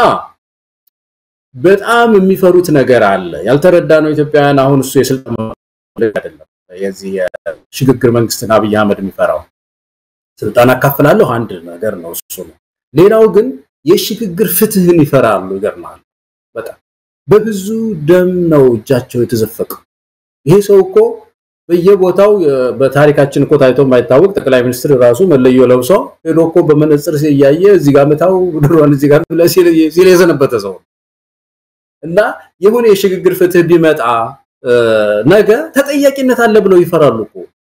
Speaker 2: በጣም የሚፈሩት ነገር አለ ያልተረዳ ነው ኢትዮጵያውያን አሁን እሱ የስልጣን አይደለም የዚህ የሽግግር መንግስትን አብይ አህመድ የሚፈራው ስልጣን አካፍላለሁ አንድ ነገር ነው እሱ ነው ሌላው ግን የሽግግር ፍትህን ይፈራሉ ይገርማል በጣም በብዙ ደም ነው እጃቸው የተዘፈቀው ይሄ ሰው እኮ በየቦታው በታሪካችን እኮ ታይቶ የማይታወቅ ጠቅላይ ሚኒስትር ራሱ መለዮ ለብሶ ሄዶ እኮ በመነጽር እያየ እዚህ ጋር መታው ድሮን እዚህ ጋር ሲል የዘነበተ ሰው እና የሆነ የሽግግር ፍትህ ቢመጣ ነገ ተጠያቂነት አለ ብለው ይፈራሉ እኮ።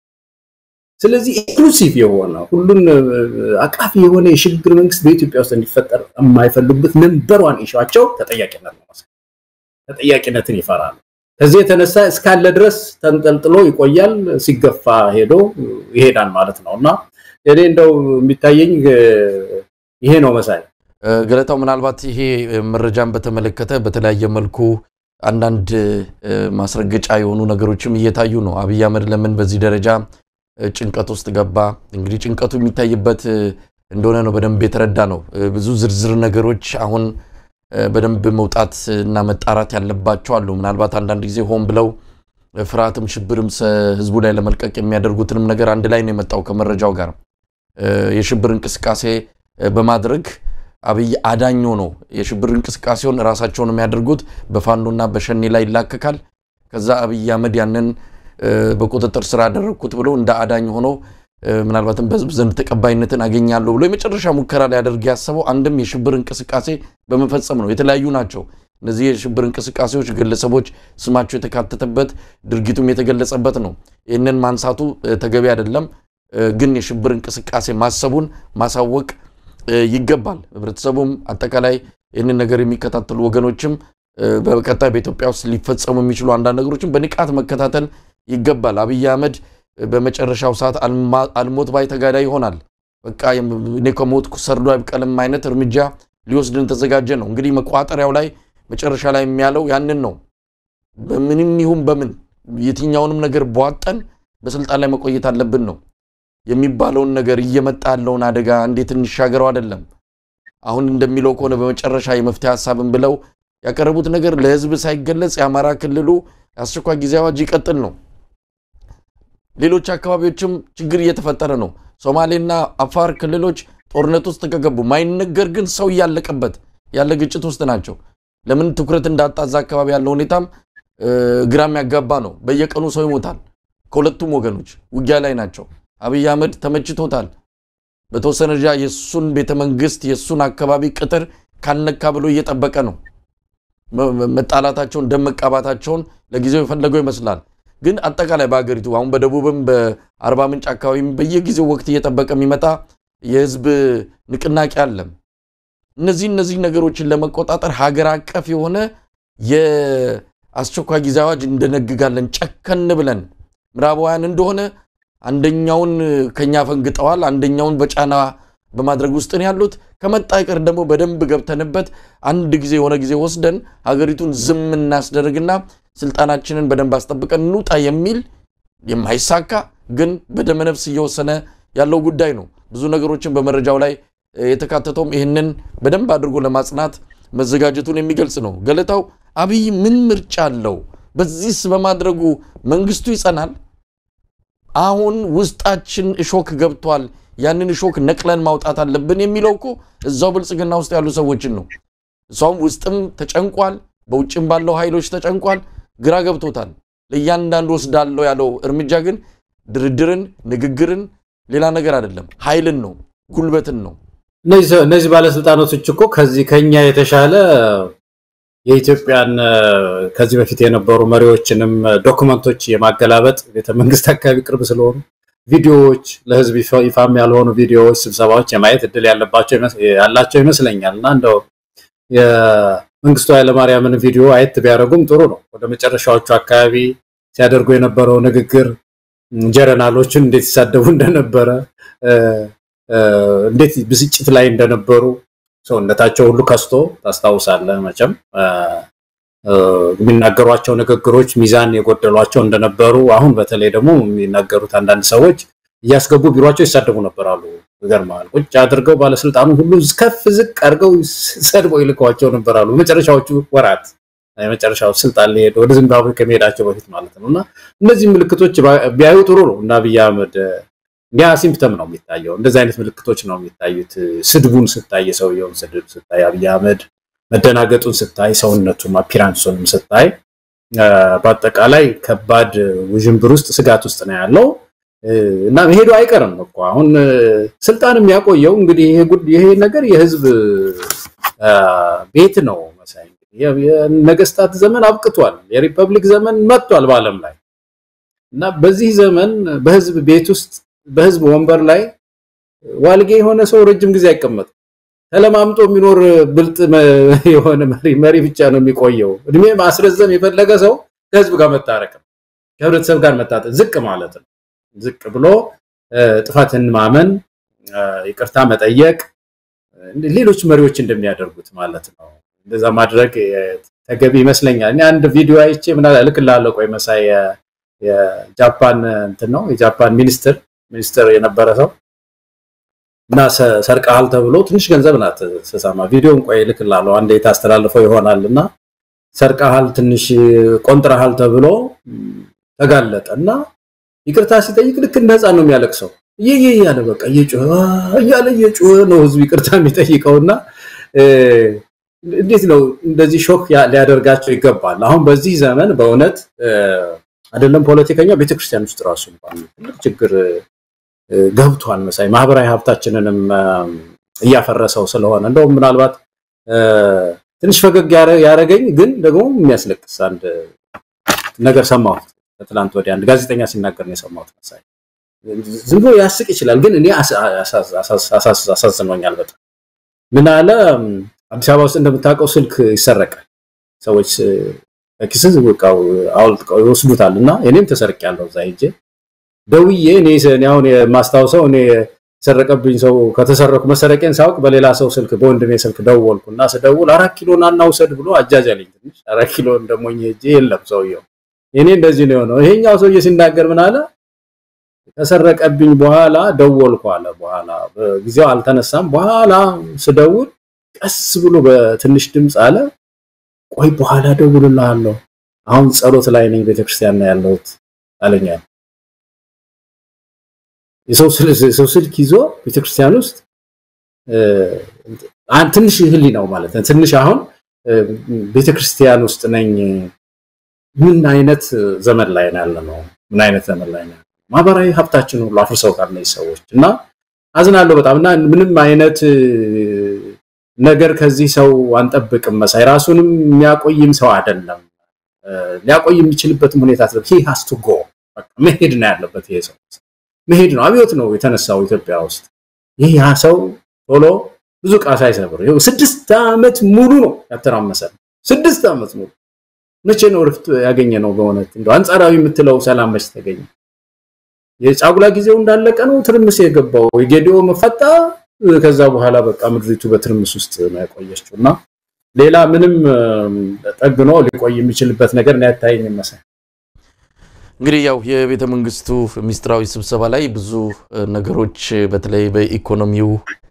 Speaker 2: ስለዚህ ኢንክሉሲቭ የሆነ ሁሉን አቃፊ የሆነ የሽግግር መንግስት በኢትዮጵያ ውስጥ እንዲፈጠር የማይፈልጉበት ነምበር ዋን ኢሹአቸው ተጠያቂነት ነው። ተጠያቂነትን ይፈራሉ። ከዚህ የተነሳ እስካለ ድረስ ተንጠልጥሎ ይቆያል፣ ሲገፋ ሄዶ ይሄዳል ማለት ነው እና እኔ እንደው የሚታየኝ ይሄ ነው መሳይ
Speaker 1: ገለታው ምናልባት ይሄ መረጃን በተመለከተ በተለያየ መልኩ አንዳንድ ማስረገጫ የሆኑ ነገሮችም እየታዩ ነው። አብይ አህመድ ለምን በዚህ ደረጃ ጭንቀት ውስጥ ገባ? እንግዲህ ጭንቀቱ የሚታይበት እንደሆነ ነው በደንብ የተረዳ ነው። ብዙ ዝርዝር ነገሮች አሁን በደንብ መውጣት እና መጣራት ያለባቸው አሉ። ምናልባት አንዳንድ ጊዜ ሆን ብለው ፍርሃትም ሽብርም ህዝቡ ላይ ለመልቀቅ የሚያደርጉትንም ነገር አንድ ላይ ነው የመጣው ከመረጃው ጋር የሽብር እንቅስቃሴ በማድረግ አብይ አዳኞ ነው። የሽብር እንቅስቃሴውን ራሳቸውን የሚያደርጉት በፋኖና በሸኔ ላይ ይላከካል። ከዛ አብይ አህመድ ያንን በቁጥጥር ስር አደረግኩት ብሎ እንደ አዳኝ ሆኖ ምናልባትም በህዝብ ዘንድ ተቀባይነትን አገኛለሁ ብሎ የመጨረሻ ሙከራ ሊያደርግ ያሰበው አንድም የሽብር እንቅስቃሴ በመፈጸም ነው። የተለያዩ ናቸው እነዚህ የሽብር እንቅስቃሴዎች፣ ግለሰቦች ስማቸው የተካተተበት ድርጊቱም የተገለጸበት ነው። ይህንን ማንሳቱ ተገቢ አይደለም፣ ግን የሽብር እንቅስቃሴ ማሰቡን ማሳወቅ ይገባል። ህብረተሰቡም አጠቃላይ ይህንን ነገር የሚከታተሉ ወገኖችም በቀጣይ በኢትዮጵያ ውስጥ ሊፈጸሙ የሚችሉ አንዳንድ ነገሮችን በንቃት መከታተል ይገባል። አብይ አህመድ በመጨረሻው ሰዓት አልሞት ባይ ተጋዳይ ይሆናል። በቃ እኔ ከሞትኩ ሰርዶ አይብቀልም አይነት እርምጃ ሊወስድን ተዘጋጀ ነው። እንግዲህ መቋጠሪያው ላይ መጨረሻ ላይ የሚያለው ያንን ነው። በምንም ይሁን በምን የትኛውንም ነገር በዋጠን በስልጣን ላይ መቆየት አለብን ነው የሚባለውን ነገር እየመጣ ያለውን አደጋ እንዴት እንሻገረው አይደለም። አሁን እንደሚለው ከሆነ በመጨረሻ የመፍትሄ ሀሳብን ብለው ያቀረቡት ነገር ለህዝብ ሳይገለጽ የአማራ ክልሉ የአስቸኳይ ጊዜ አዋጅ ይቀጥል ነው። ሌሎች አካባቢዎችም ችግር እየተፈጠረ ነው። ሶማሌና አፋር ክልሎች ጦርነት ውስጥ ከገቡ ማይነገር ግን ሰው እያለቀበት ያለ ግጭት ውስጥ ናቸው። ለምን ትኩረት እንዳጣ እዛ አካባቢ ያለው ሁኔታም ግራ የሚያጋባ ነው። በየቀኑ ሰው ይሞታል። ከሁለቱም ወገኖች ውጊያ ላይ ናቸው። አብይ አህመድ ተመችቶታል። በተወሰነ ደረጃ የእሱን ቤተ መንግስት የእሱን አካባቢ ቅጥር ካልነካ ብሎ እየጠበቀ ነው። መጣላታቸውን ደም መቃባታቸውን ለጊዜው የፈለገው ይመስላል። ግን አጠቃላይ በሀገሪቱ አሁን በደቡብም በአርባ ምንጭ አካባቢም በየጊዜው ወቅት እየጠበቀ የሚመጣ የህዝብ ንቅናቄ አለም። እነዚህ እነዚህ ነገሮችን ለመቆጣጠር ሀገር አቀፍ የሆነ የአስቸኳይ ጊዜ አዋጅ እንደነግጋለን ጨከን ብለን ምዕራባውያን እንደሆነ አንደኛውን ከኛ ፈንግጠዋል፣ አንደኛውን በጫና በማድረግ ውስጥ ነው ያሉት። ከመጣ ይቀር ደግሞ በደንብ ገብተንበት አንድ ጊዜ የሆነ ጊዜ ወስደን ሀገሪቱን ዝም እናስደርግና ስልጣናችንን በደንብ አስጠብቀን እንውጣ የሚል የማይሳካ ግን በደመነፍስ እየወሰነ ያለው ጉዳይ ነው። ብዙ ነገሮችን በመረጃው ላይ የተካተተውም ይህንን በደንብ አድርጎ ለማጽናት መዘጋጀቱን የሚገልጽ ነው። ገለታው አብይ ምን ምርጫ አለው? በዚህስ በማድረጉ መንግስቱ ይጸናል? አሁን ውስጣችን እሾክ ገብቷል፣ ያንን እሾክ ነቅለን ማውጣት አለብን የሚለው እኮ እዛው ብልጽግና ውስጥ ያሉ ሰዎችን ነው። እሷም ውስጥም ተጨንቋል፣ በውጭም ባለው ኃይሎች ተጨንቋል፣ ግራ ገብቶታል። ለእያንዳንዱ ወስዳለው ያለው እርምጃ ግን ድርድርን፣ ንግግርን፣ ሌላ ነገር አይደለም፣ ኃይልን ነው፣ ጉልበትን ነው።
Speaker 2: እነዚህ ባለስልጣናቶች እኮ ከዚህ ከኛ የተሻለ የኢትዮጵያን ከዚህ በፊት የነበሩ መሪዎችንም ዶክመንቶች የማገላበጥ ቤተመንግስት አካባቢ ቅርብ ስለሆኑ ቪዲዮዎች፣ ለህዝብ ይፋም ያልሆኑ ቪዲዮዎች፣ ስብሰባዎች የማየት እድል ያላቸው ይመስለኛል እና እንደው የመንግስቱ ኃይለማርያምን ቪዲዮ አየት ቢያደርጉም ጥሩ ነው። ወደ መጨረሻዎቹ አካባቢ ሲያደርጉ የነበረው ንግግር ጀረናሎችን እንዴት ይሳደቡ እንደነበረ እንዴት ብስጭት ላይ እንደነበሩ ሰውነታቸው ሁሉ ከስቶ ታስታውሳለህ መቼም የሚናገሯቸው ንግግሮች ሚዛን የጎደሏቸው እንደነበሩ አሁን በተለይ ደግሞ የሚናገሩት አንዳንድ ሰዎች እያስገቡ ቢሯቸው ይሳደቡ ነበራሉ። ይገርማል። ቁጭ አድርገው ባለስልጣኑ ሁሉ ከፍ ዝቅ አድርገው ሰድበው ይልከዋቸው ነበራሉ። በመጨረሻዎቹ ወራት የመጨረሻው ስልጣን ሊሄድ ወደ ዚምባብዌ ከመሄዳቸው በፊት ማለት ነው እና እነዚህ ምልክቶች ቢያዩ ጥሩ ነው እና አብይ አህመድ ያ ሲምፕተም ነው የሚታየው። እንደዚህ አይነት ምልክቶች ነው የሚታዩት። ስድቡን ስታይ፣ የሰውየውን ስድብ ስታይ፣ አብይ አህመድ መደናገጡን ስታይ፣ ሰውነቱን አፒራንሱንም ስታይ፣ በአጠቃላይ ከባድ ውዥንብር ውስጥ ስጋት ውስጥ ነው ያለው እና መሄዱ አይቀርም እኮ አሁን ስልጣን የሚያቆየው እንግዲህ ይሄ ነገር የህዝብ ቤት ነው መሳይ። የነገስታት ዘመን አብቅቷል። የሪፐብሊክ ዘመን መጥቷል በዓለም ላይ እና በዚህ ዘመን በህዝብ ቤት ውስጥ በህዝብ ወንበር ላይ ዋልጌ የሆነ ሰው ረጅም ጊዜ አይቀመጥም። ተለማምጦ የሚኖር ብልጥ የሆነ መሪ መሪ ብቻ ነው የሚቆየው። እድሜ ማስረዘም የፈለገ ሰው ከህዝብ ጋር መታረቅ ነው፣ ከህብረተሰብ ጋር መታጠቅ፣ ዝቅ ማለት ነው። ዝቅ ብሎ ጥፋትን ማመን፣ ይቅርታ መጠየቅ፣ ሌሎች መሪዎች እንደሚያደርጉት ማለት ነው። እንደዛ ማድረግ ተገቢ ይመስለኛል። እኔ አንድ ቪዲዮ አይቼ ምን እልክልሃለሁ። ቆይ መሳይ የጃፓን እንትን ነው የጃፓን ሚኒስትር ሚኒስትር የነበረ ሰው እና ሰርቀሃል ተብሎ ትንሽ ገንዘብ ናት ስሰማ ቪዲዮን ቆይ እልክልሃለሁ። አንዴ ታስተላልፈው ይሆናል እና ሰርቀሃል፣ ትንሽ ቆንጥረሃል ተብሎ ተጋለጠ እና ይቅርታ ሲጠይቅ ልክ እንደ ህፃን ነው የሚያለቅሰው። ይህ እያለ በቃ እየጮኸ እያለ እየጮኸ ነው ህዝብ ይቅርታ የሚጠይቀውና እንዴት ነው እንደዚህ ሾክ ሊያደርጋቸው ይገባል። አሁን በዚህ ዘመን በእውነት አይደለም ፖለቲከኛ ቤተክርስቲያን ውስጥ ራሱ እንኳን ትልቅ ችግር ገብቷል መሳይ ማህበራዊ ሀብታችንንም እያፈረሰው ስለሆነ እንደውም ምናልባት ትንሽ ፈገግ ያደረገኝ ግን ደግሞ የሚያስለቅስ አንድ ነገር ሰማሁት ከትላንት ወዲያ አንድ ጋዜጠኛ ሲናገር ነው የሰማሁት መሳይ ዝም ብሎ ያስቅ ይችላል ግን እኔ አሳዝኖኛል በጣም ምን አለ አዲስ አበባ ውስጥ እንደምታውቀው ስልክ ይሰረቃል ሰዎች ከኪስህ በቃው አውልቀው ይወስዱታል እና እኔም ተሰርቄያለሁ እዛ ሄጄ ደውዬ እኔ አሁን የማስታውሰው እኔ የሰረቀብኝ ሰው ከተሰረኩ መሰረቄን ሳውቅ በሌላ ሰው ስልክ በወንድሜ ስልክ ደወልኩ እና ስደውል አራት ኪሎ ና እናውሰድ ብሎ አጃጅ አለኝ ትንሽ አራት ኪሎ እንደሞኝ ሄጄ የለም ሰውየው እኔ እንደዚህ ነው የሆነው ይሄኛው ሰውዬ ሲናገር ምን አለ ከሰረቀብኝ በኋላ ደወልኩ አለ በኋላ በጊዜው አልተነሳም በኋላ ስደውል ቀስ ብሎ በትንሽ ድምፅ አለ ቆይ በኋላ ደውልልሃለሁ አሁን ጸሎት ላይ ነኝ ቤተክርስቲያን ነው ያለሁት አለኛል የሰው ስልክ ይዞ ቤተክርስቲያን ውስጥ ትንሽ ህሊ ነው ማለት ነው ትንሽ አሁን ቤተክርስቲያን ውስጥ ነኝ ምን አይነት ዘመን ላይ ነው ያለ ነው ምን አይነት ዘመን ላይ ነው? ማህበራዊ ሀብታችን ሁሉ አፍርሰውታል እነዚህ ሰዎች እና አዝናለሁ በጣም እና ምንም አይነት ነገር ከዚህ ሰው አንጠብቅም። መሳይ ራሱንም የሚያቆይም ሰው አይደለም። ሊያቆይ የሚችልበትም ሁኔታ ሂ ሃስ ቱ ጎ መሄድ ነው ያለበት። ይሄ ሰው መሄድ ነው። አብዮት ነው የተነሳው ኢትዮጵያ ውስጥ። ይህ ያ ሰው ቶሎ ብዙ ዕቃ ሳይሰብር ይኸው ስድስት ዓመት ሙሉ ነው ያተራመሰን። ስድስት ዓመት ሙሉ መቼ ነው እረፍት ያገኘ ነው? በእውነት እንደው አንጻራዊ የምትለው ሰላም መች ተገኘ? የጫጉላ ጊዜው እንዳለቀ ነው ትርምስ የገባው የጌዲኦ መፈጣ። ከዛ በኋላ በቃ ምድሪቱ በትርምስ ውስጥ ነው ያቆየችው እና ሌላ ምንም ጠግኖ ሊቆይ የሚችልበት ነገር ነው ያታየኝ መሳይ።
Speaker 1: እንግዲህ ያው የቤተ መንግስቱ ሚስጥራዊ ስብሰባ ላይ ብዙ ነገሮች በተለይ በኢኮኖሚው፣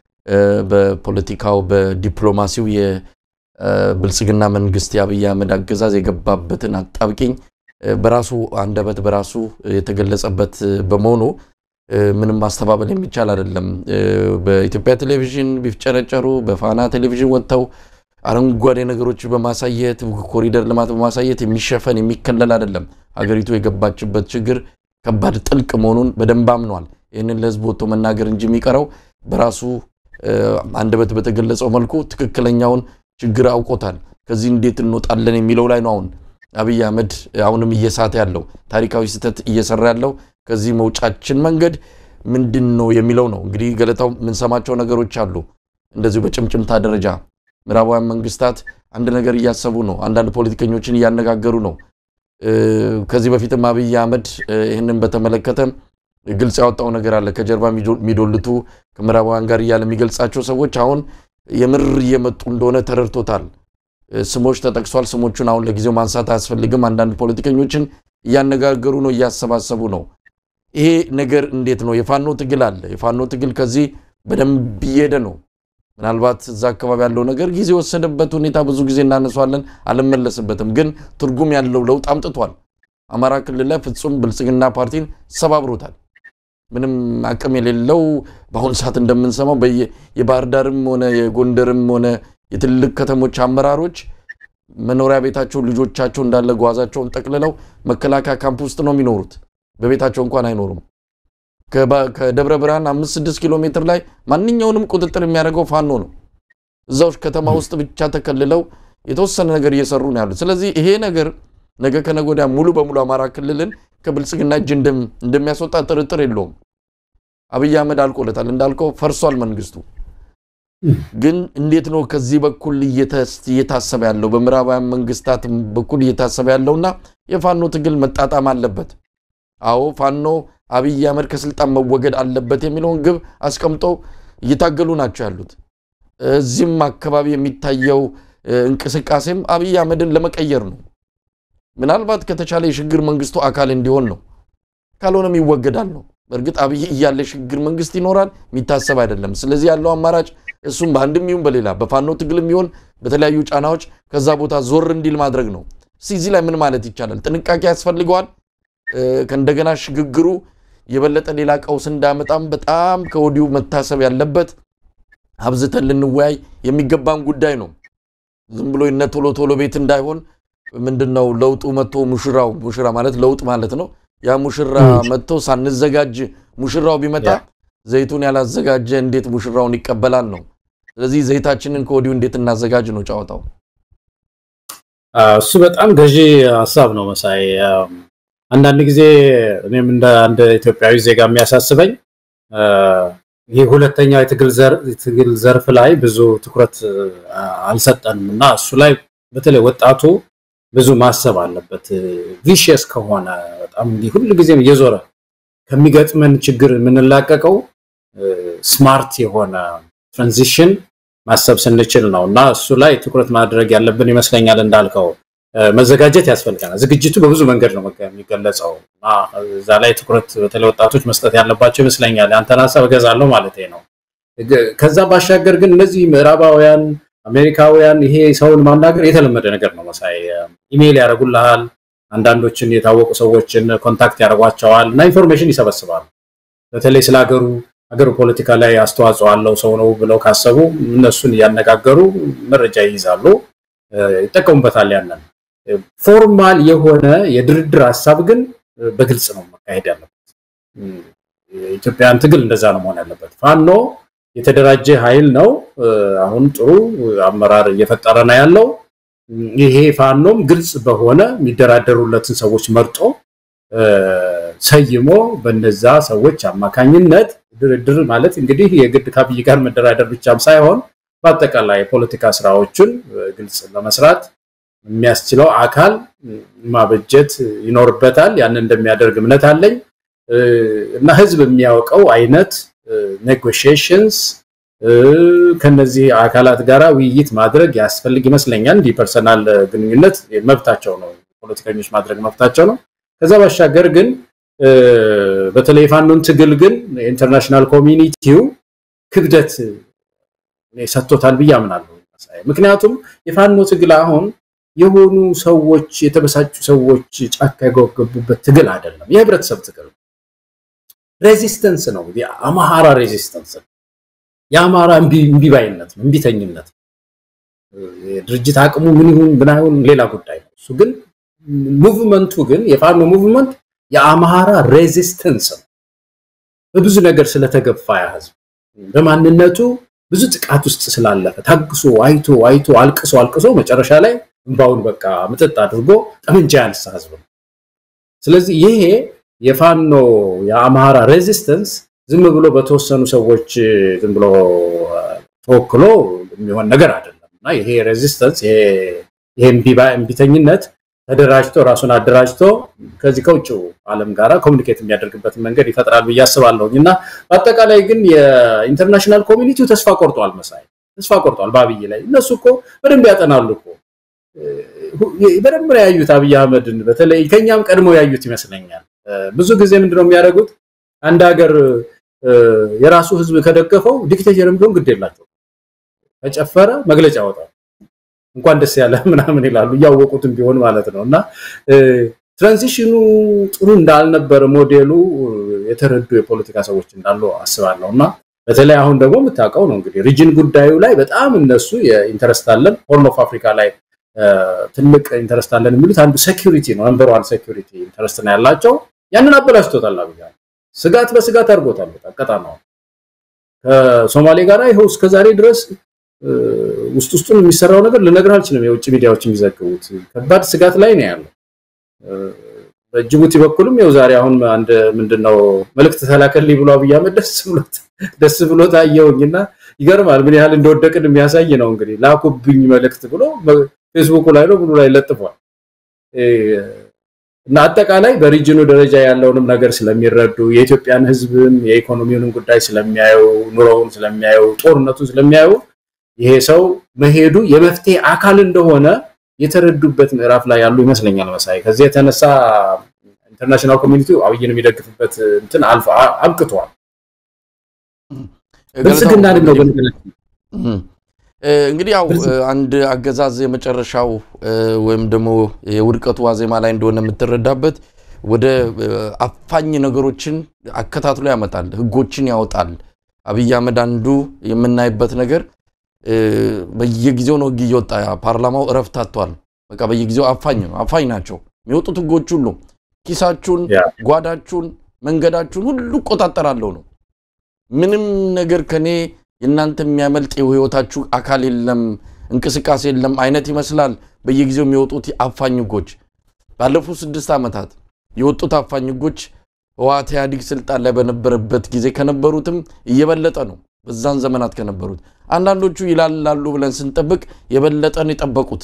Speaker 1: በፖለቲካው፣ በዲፕሎማሲው የብልጽግና መንግስት የአብይ አህመድ አገዛዝ የገባበትን አጣብቂኝ በራሱ አንደበት በራሱ የተገለጸበት በመሆኑ ምንም ማስተባበል የሚቻል አይደለም። በኢትዮጵያ ቴሌቪዥን ቢፍጨረጨሩ በፋና ቴሌቪዥን ወጥተው አረንጓዴ ነገሮች በማሳየት ኮሪደር ልማት በማሳየት የሚሸፈን የሚከለል አይደለም። ሀገሪቱ የገባችበት ችግር ከባድ ጥልቅ መሆኑን በደንብ አምኗል። ይህንን ለህዝብ ወጥቶ መናገር እንጂ የሚቀረው በራሱ አንደበት በተገለጸው መልኩ ትክክለኛውን ችግር አውቆታል። ከዚህ እንዴት እንወጣለን የሚለው ላይ ነው አሁን አብይ አህመድ አሁንም እየሳተ ያለው ታሪካዊ ስህተት እየሰራ ያለው ከዚህ መውጫችን መንገድ ምንድን ነው የሚለው ነው። እንግዲህ ገለታው የምንሰማቸው ነገሮች አሉ። እንደዚሁ በጭምጭምታ ደረጃ ምዕራባውያን መንግስታት አንድ ነገር እያሰቡ ነው። አንዳንድ ፖለቲከኞችን እያነጋገሩ ነው። ከዚህ በፊትም አብይ አህመድ ይህንን በተመለከተ ግልጽ ያወጣው ነገር አለ። ከጀርባ የሚዶልቱ ከምዕራባውያን ጋር እያለ የሚገልጻቸው ሰዎች አሁን የምር እየመጡ እንደሆነ ተረድቶታል። ስሞች ተጠቅሷል። ስሞቹን አሁን ለጊዜው ማንሳት አያስፈልግም። አንዳንድ ፖለቲከኞችን እያነጋገሩ ነው፣ እያሰባሰቡ ነው። ይሄ ነገር እንዴት ነው? የፋኖ ትግል አለ። የፋኖ ትግል ከዚህ በደንብ እየሄደ ነው። ምናልባት እዛ አካባቢ ያለው ነገር ጊዜ የወሰደበት ሁኔታ ብዙ ጊዜ እናነሷለን፣ አልመለስበትም። ግን ትርጉም ያለው ለውጥ አምጥቷል። አማራ ክልል ላይ ፍጹም ብልጽግና ፓርቲን ሰባብሮታል። ምንም አቅም የሌለው በአሁኑ ሰዓት እንደምንሰማው የባህር ዳርም ሆነ የጎንደርም ሆነ የትልቅ ከተሞች አመራሮች መኖሪያ ቤታቸው ልጆቻቸው እንዳለ ጓዛቸውን ጠቅልለው መከላከያ ካምፕ ውስጥ ነው የሚኖሩት። በቤታቸው እንኳን አይኖሩም። ከደብረ ብርሃን አምስት ስድስት ኪሎ ሜትር ላይ ማንኛውንም ቁጥጥር የሚያደርገው ፋኖ ነው። እዛው ከተማ ውስጥ ብቻ ተከልለው የተወሰነ ነገር እየሰሩ ነው ያሉት። ስለዚህ ይሄ ነገር ነገ ከነገ ወዲያ ሙሉ በሙሉ አማራ ክልልን ከብልጽግና እጅ እንደሚያስወጣ ጥርጥር የለውም። አብይ አህመድ አልቆለታል፣ እንዳልከው ፈርሷል መንግስቱ። ግን እንዴት ነው ከዚህ በኩል እየታሰበ ያለው በምዕራባውያን መንግስታት በኩል እየታሰበ ያለውና የፋኖ ትግል መጣጣም አለበት። አዎ ፋኖ አብይ አህመድ ከስልጣን መወገድ አለበት የሚለውን ግብ አስቀምጠው እየታገሉ ናቸው ያሉት። እዚህም አካባቢ የሚታየው እንቅስቃሴም አብይ አህመድን ለመቀየር ነው። ምናልባት ከተቻለ የሽግግር መንግስቱ አካል እንዲሆን ነው። ካልሆነም ይወገዳል ነው። በእርግጥ አብይ እያለ የሽግግር መንግስት ይኖራል የሚታሰብ አይደለም። ስለዚህ ያለው አማራጭ እሱም በአንድም ይሁን በሌላ በፋኖ ትግልም ይሁን በተለያዩ ጫናዎች ከዛ ቦታ ዞር እንዲል ማድረግ ነው። እዚህ ላይ ምን ማለት ይቻላል? ጥንቃቄ ያስፈልገዋል። ከእንደገና ሽግግሩ የበለጠ ሌላ ቀውስ እንዳያመጣም በጣም ከወዲሁ መታሰብ ያለበት አብዝተን ልንወያይ የሚገባን ጉዳይ ነው። ዝም ብሎ እነ ቶሎ ቶሎ ቤት እንዳይሆን ምንድን ነው ለውጡ መጥቶ ሙሽራው ሙሽራ ማለት ለውጥ ማለት ነው። ያ ሙሽራ መጥቶ ሳንዘጋጅ ሙሽራው ቢመጣ ዘይቱን ያላዘጋጀ እንዴት ሙሽራውን ይቀበላል ነው። ስለዚህ ዘይታችንን ከወዲሁ እንዴት እናዘጋጅ ነው ጨዋታው።
Speaker 2: እሱ በጣም ገዢ ሀሳብ ነው መሳይ። አንዳንድ ጊዜ እኔም እንደ አንድ ኢትዮጵያዊ ዜጋ የሚያሳስበኝ ይህ ሁለተኛው የትግል ዘርፍ ላይ ብዙ ትኩረት አልሰጠንም እና እሱ ላይ በተለይ ወጣቱ ብዙ ማሰብ አለበት። ቪሽየስ ከሆነ በጣም ሁሉ ጊዜም እየዞረ ከሚገጥመን ችግር የምንላቀቀው ስማርት የሆነ ትራንዚሽን ማሰብ ስንችል ነው እና እሱ ላይ ትኩረት ማድረግ ያለብን ይመስለኛል። እንዳልከው መዘጋጀት ያስፈልገናል። ዝግጅቱ በብዙ መንገድ ነው የሚገለጸው እና እዛ ላይ ትኩረት በተለይ ወጣቶች መስጠት ያለባቸው ይመስለኛል። ያንተን ሀሳብ እገዛለሁ ማለት ነው። ከዛ ባሻገር ግን እነዚህ ምዕራባውያን አሜሪካውያን ይሄ ሰውን ማናገር የተለመደ ነገር ነው መሳይ። ኢሜይል ያደርጉልሃል። አንዳንዶችን የታወቁ ሰዎችን ኮንታክት ያደርጓቸዋል እና ኢንፎርሜሽን ይሰበስባሉ። በተለይ ስለ ሀገሩ ሀገሩ ፖለቲካ ላይ አስተዋጽኦ አለው ሰው ነው ብለው ካሰቡ እነሱን እያነጋገሩ መረጃ ይይዛሉ፣ ይጠቀሙበታል። ያንን ፎርማል የሆነ የድርድር ሀሳብ ግን በግልጽ ነው መካሄድ ያለበት። የኢትዮጵያን ትግል እንደዛ ነው መሆን ያለበት። ፋኖ የተደራጀ ኃይል ነው። አሁን ጥሩ አመራር እየፈጠረ ነው ያለው። ይሄ ፋኖም ግልጽ በሆነ የሚደራደሩለትን ሰዎች መርጦ ሰይሞ በነዛ ሰዎች አማካኝነት ድርድር ማለት እንግዲህ የግድ ከአብይ ጋር መደራደር ብቻም ሳይሆን በአጠቃላይ የፖለቲካ ስራዎችን ግልጽ ለመስራት የሚያስችለው አካል ማበጀት ይኖርበታል። ያንን እንደሚያደርግ እምነት አለኝ እና ህዝብ የሚያውቀው አይነት ኔጎሽዬሽንስ ከነዚህ አካላት ጋራ ውይይት ማድረግ ያስፈልግ ይመስለኛል። እንዲህ ፐርሰናል ግንኙነት መብታቸው ነው፣ ፖለቲከኞች ማድረግ መብታቸው ነው። ከዛ ባሻገር ግን በተለይ የፋኖን ትግል ግን የኢንተርናሽናል ኮሚኒቲው ክብደት ሰጥቶታል ብዬ አምናለሁ። ምክንያቱም የፋኖ ትግል አሁን የሆኑ ሰዎች የተበሳጩ ሰዎች ጫካ የገቡበት ትግል አይደለም፣ የህብረተሰብ ትግል ሬዚስተንስ ነው። የአማራ ሬዚስተንስ ነው። የአማራ እምቢባይነት ነው፣ እምቢተኝነት። የድርጅት አቅሙ ምን ይሁን ምን አይሁን ሌላ ጉዳይ ነው። እሱ ግን ሙቭመንቱ ግን የፋኖ ሙቭመንት የአማራ ሬዚስተንስ ነው። በብዙ ነገር ስለተገፋ ያ ህዝብ በማንነቱ ብዙ ጥቃት ውስጥ ስላለፈ ታግሶ አይቶ አይቶ አልቅሶ አልቅሶ መጨረሻ ላይ እንባውን በቃ ምጥጥ አድርጎ ጠመንጃ ያነሳ ህዝብ ነው። ስለዚህ ይሄ የፋኖ የአማራ ሬዚስተንስ ዝም ብሎ በተወሰኑ ሰዎች ዝም ብሎ ተወክሎ የሚሆን ነገር አይደለም እና ይሄ ሬዚስተንስ ይሄ እምቢተኝነት ተደራጅቶ ራሱን አደራጅቶ ከዚህ ከውጭው ዓለም ጋራ ኮሚኒኬት የሚያደርግበትን መንገድ ይፈጥራል ብዬ አስባለሁኝ እና በአጠቃላይ ግን የኢንተርናሽናል ኮሚኒቲው ተስፋ ቆርጧል። መሳይ ተስፋ ቆርጧል በአብይ ላይ። እነሱ እኮ በደንብ ያጠናሉ እኮ በደንብ ነው ያዩት አብይ አህመድን፣ በተለይ ከኛም ቀድሞ ያዩት ይመስለኛል። ብዙ ጊዜ ምንድነው የሚያደርጉት? አንድ ሀገር የራሱ ህዝብ ከደገፈው ዲክቴተርም ቢሆን ግድ የላቸው ከጨፈረ መግለጫ ያወጣል እንኳን ደስ ያለ ምናምን ይላሉ እያወቁትም ቢሆን ማለት ነው። እና ትራንዚሽኑ ጥሩ እንዳልነበረ ሞዴሉ የተረዱ የፖለቲካ ሰዎች እንዳሉ አስባለሁ። እና በተለይ አሁን ደግሞ የምታውቀው ነው እንግዲህ ሪጅን ጉዳዩ ላይ በጣም እነሱ የኢንተረስት አለን ሆርን ኦፍ አፍሪካ ላይ ትልቅ ኢንተረስት አለን የሚሉት አንዱ ሴኪሪቲ ነው። ነምበር ዋን ሴኪሪቲ ኢንተረስት ነው ያላቸው። ያንን አበላሽቶታል አብይ ስጋት በስጋት አድርጎታል። ቀጣናው ከሶማሌ ጋር ይኸው እስከዛሬ ድረስ ውስጥ ውስጡን የሚሰራው ነገር ልነግር አልችልም። የውጭ ሚዲያዎች የሚዘግቡት ከባድ ስጋት ላይ ነው ያለው። በጅቡቲ በኩልም ያው ዛሬ አሁን አንድ ምንድነው መልእክት ተላከልኝ ብሎ አብይ አህመድ ደስ ብሎት ደስ ብሎት አየሁኝና ይገርማል። ምን ያህል እንደወደቅን የሚያሳይ ነው። እንግዲህ ላኩብኝ መልእክት ብሎ ፌስቡኩ ላይ ነው ብሎ ላይ ለጥፏል። እና አጠቃላይ በሪጅኑ ደረጃ ያለውንም ነገር ስለሚረዱ የኢትዮጵያን ሕዝብም የኢኮኖሚውንም ጉዳይ ስለሚያዩ ኑሮውን ስለሚያዩ ጦርነቱን ስለሚያዩ ይሄ ሰው መሄዱ የመፍትሄ አካል እንደሆነ የተረዱበት ምዕራፍ ላይ ያሉ ይመስለኛል። መሳይ ከዚህ የተነሳ ኢንተርናሽናል ኮሚኒቲው አብይን የሚደግፍበት እንትን አልፎ አብቅቷል። ብልጽግና ነው
Speaker 1: እንግዲህ ያው አንድ አገዛዝ የመጨረሻው ወይም ደግሞ የውድቀቱ ዋዜማ ላይ እንደሆነ የምትረዳበት ወደ አፋኝ ነገሮችን አከታትሎ ያመጣል፣ ህጎችን ያወጣል። አብይ አህመድ አንዱ የምናይበት ነገር በየጊዜው ነው ህግ እየወጣ ፓርላማው እረፍት አጥቷል። በቃ በየጊዜው አፋኝ ነው አፋኝ ናቸው የሚወጡት ህጎች ሁሉ ኪሳችሁን፣ ጓዳችሁን፣ መንገዳችሁን ሁሉ እቆጣጠራለሁ ነው። ምንም ነገር ከኔ የእናንተ የሚያመልጥ የህይወታችሁ አካል የለም፣ እንቅስቃሴ የለም አይነት ይመስላል በየጊዜው የሚወጡት አፋኝ ህጎች። ባለፉት ስድስት ዓመታት የወጡት አፋኝ ህጎች ህወሓት ኢህአዲግ ስልጣን ላይ በነበረበት ጊዜ ከነበሩትም እየበለጠ ነው። በዛን ዘመናት ከነበሩት አንዳንዶቹ ይላላሉ ብለን ስንጠብቅ የበለጠን የጠበቁት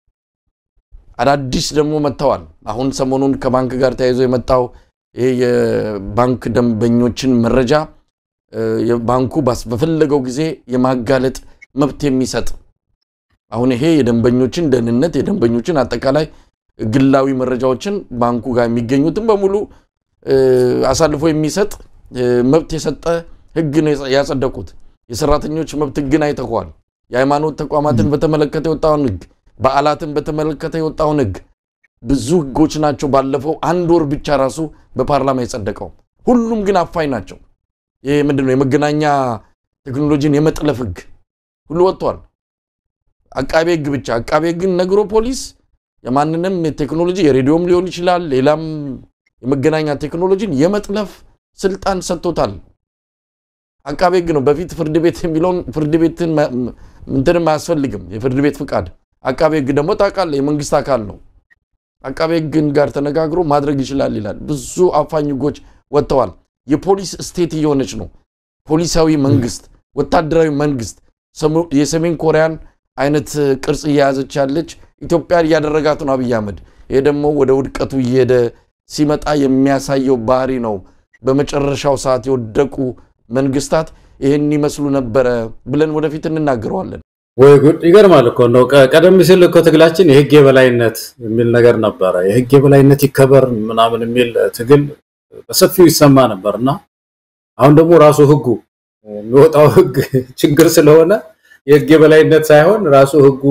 Speaker 1: አዳዲስ ደግሞ መጥተዋል። አሁን ሰሞኑን ከባንክ ጋር ተያይዞ የመጣው ይሄ የባንክ ደንበኞችን መረጃ ባንኩ በፈለገው ጊዜ የማጋለጥ መብት የሚሰጥ አሁን ይሄ የደንበኞችን ደህንነት የደንበኞችን አጠቃላይ ግላዊ መረጃዎችን ባንኩ ጋር የሚገኙትን በሙሉ አሳልፎ የሚሰጥ መብት የሰጠ ህግ ነው ያጸደቁት። የሰራተኞች መብት ህግን አይተኳል። የሃይማኖት ተቋማትን በተመለከተ የወጣውን ህግ፣ በዓላትን በተመለከተ የወጣውን ህግ ብዙ ህጎች ናቸው። ባለፈው አንድ ወር ብቻ ራሱ በፓርላማ የጸደቀው ሁሉም ግን አፋኝ ናቸው። ይሄ ምንድን ነው? የመገናኛ ቴክኖሎጂን የመጥለፍ ህግ ሁሉ ወጥቷል። አቃቤ ህግ ብቻ አቃቤ ህግን ነግሮ ፖሊስ የማንንም ቴክኖሎጂ የሬዲዮም ሊሆን ይችላል ሌላም የመገናኛ ቴክኖሎጂን የመጥለፍ ስልጣን ሰጥቶታል። አቃቤ ሕግ ነው በፊት ፍርድ ቤት የሚለውን ፍርድ ቤትን ምንትንም አያስፈልግም የፍርድ ቤት ፍቃድ። አቃቤ ሕግ ደግሞ ታውቃለህ የመንግስት አካል ነው። አቃቤ ሕግን ጋር ተነጋግሮ ማድረግ ይችላል ይላል። ብዙ አፋኝ ሕጎች ወጥተዋል። የፖሊስ ስቴት እየሆነች ነው። ፖሊሳዊ መንግስት፣ ወታደራዊ መንግስት የሰሜን ኮሪያን አይነት ቅርጽ እየያዘች ያለች ኢትዮጵያን እያደረጋት ነው አብይ አህመድ። ይሄ ደግሞ ወደ ውድቀቱ እየሄደ ሲመጣ የሚያሳየው ባህሪ ነው። በመጨረሻው ሰዓት የወደቁ መንግስታት ይህን ይመስሉ ነበረ ብለን ወደፊት እንናገረዋለን።
Speaker 2: ወይ ጉድ! ይገርማል እኮ ነው። ቀደም ሲል እኮ ትግላችን የህግ የበላይነት የሚል ነገር ነበረ። የህግ የበላይነት ይከበር ምናምን የሚል ትግል በሰፊው ይሰማ ነበር እና አሁን ደግሞ ራሱ ህጉ የሚወጣው ህግ ችግር ስለሆነ የህግ የበላይነት ሳይሆን ራሱ ህጉ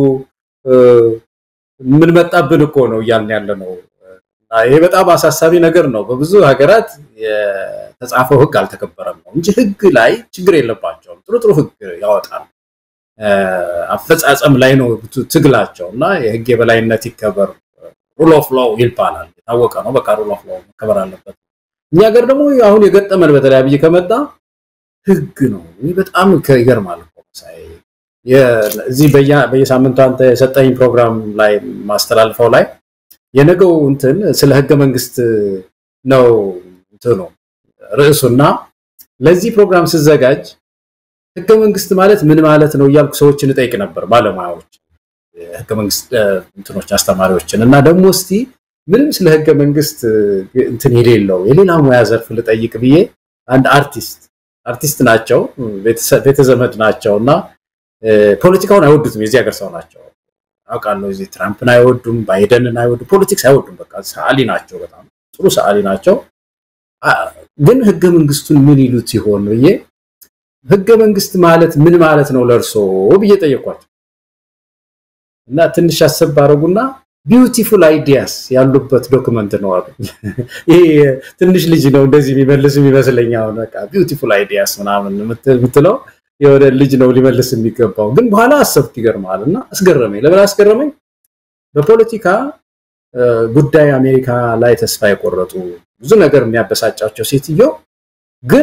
Speaker 2: ምን መጣብን እኮ ነው እያልን ያለ ነው። ይሄ በጣም አሳሳቢ ነገር ነው። በብዙ ሀገራት የተጻፈው ህግ አልተከበረም ነው እንጂ ህግ ላይ ችግር የለባቸውም። ጥሩ ጥሩ ህግ ያወጣል። አፈጻጸም ላይ ነው ትግላቸው እና የህግ የበላይነት ይከበር ሩል ኦፍ ሎው ይባላል። የታወቀ ነው። በቃ ሩል ኦፍ ሎው መከበር አለበት። እኛ ሀገር ደግሞ አሁን የገጠመን በተለይ አብይ ከመጣ ህግ ነው። ይህ በጣም ይገርማል። እዚህ በየሳምንቱ አንተ የሰጠኝ ፕሮግራም ላይ ማስተላልፈው ላይ የነገው እንትን ስለ ህገ መንግስት ነው እንትኑ ርዕሱና ለዚህ ፕሮግራም ስዘጋጅ ህገ መንግስት ማለት ምን ማለት ነው እያልኩ ሰዎችን እጠይቅ ነበር፣ ባለሙያዎች፣ ህገ መንግስት እንትኖች አስተማሪዎችን እና ደግሞ እስቲ ምንም ስለ ህገ መንግስት እንትን የሌለው የሌላ ሙያ ዘርፍ ልጠይቅ ብዬ አንድ አርቲስት አርቲስት ናቸው፣ ቤተዘመድ ናቸው እና ፖለቲካውን አይወዱትም። የዚህ ሀገር ሰው ናቸው አውቃለሁ። እዚህ ትራምፕን አይወዱም፣ ባይደንን አይወዱም፣ ፖለቲክስ አይወዱም። በቃ ሰዓሊ ናቸው፣ በጣም ጥሩ ሰዓሊ ናቸው። ግን ህገ መንግስቱን ምን ይሉት ይሆን ብዬ ህገ መንግስት ማለት ምን ማለት ነው ለእርሶ ብዬ ጠየኳቸው እና ትንሽ አሰብ አደረጉና ቢዩቲፉል አይዲያስ ያሉበት ዶክመንት ነው አሉ። ይሄ ትንሽ ልጅ ነው እንደዚህ የሚመልስ የሚመስለኝ። አሁን በቃ ቢዩቲፉል አይዲያስ ምናምን የምትለው የሆነ ልጅ ነው ሊመልስ የሚገባው። ግን በኋላ አሰብኩ፣ ይገርማል እና አስገረመኝ። ለምን አስገረመኝ? በፖለቲካ ጉዳይ አሜሪካ ላይ ተስፋ የቆረጡ ብዙ ነገር የሚያበሳጫቸው ሴትዮ ግን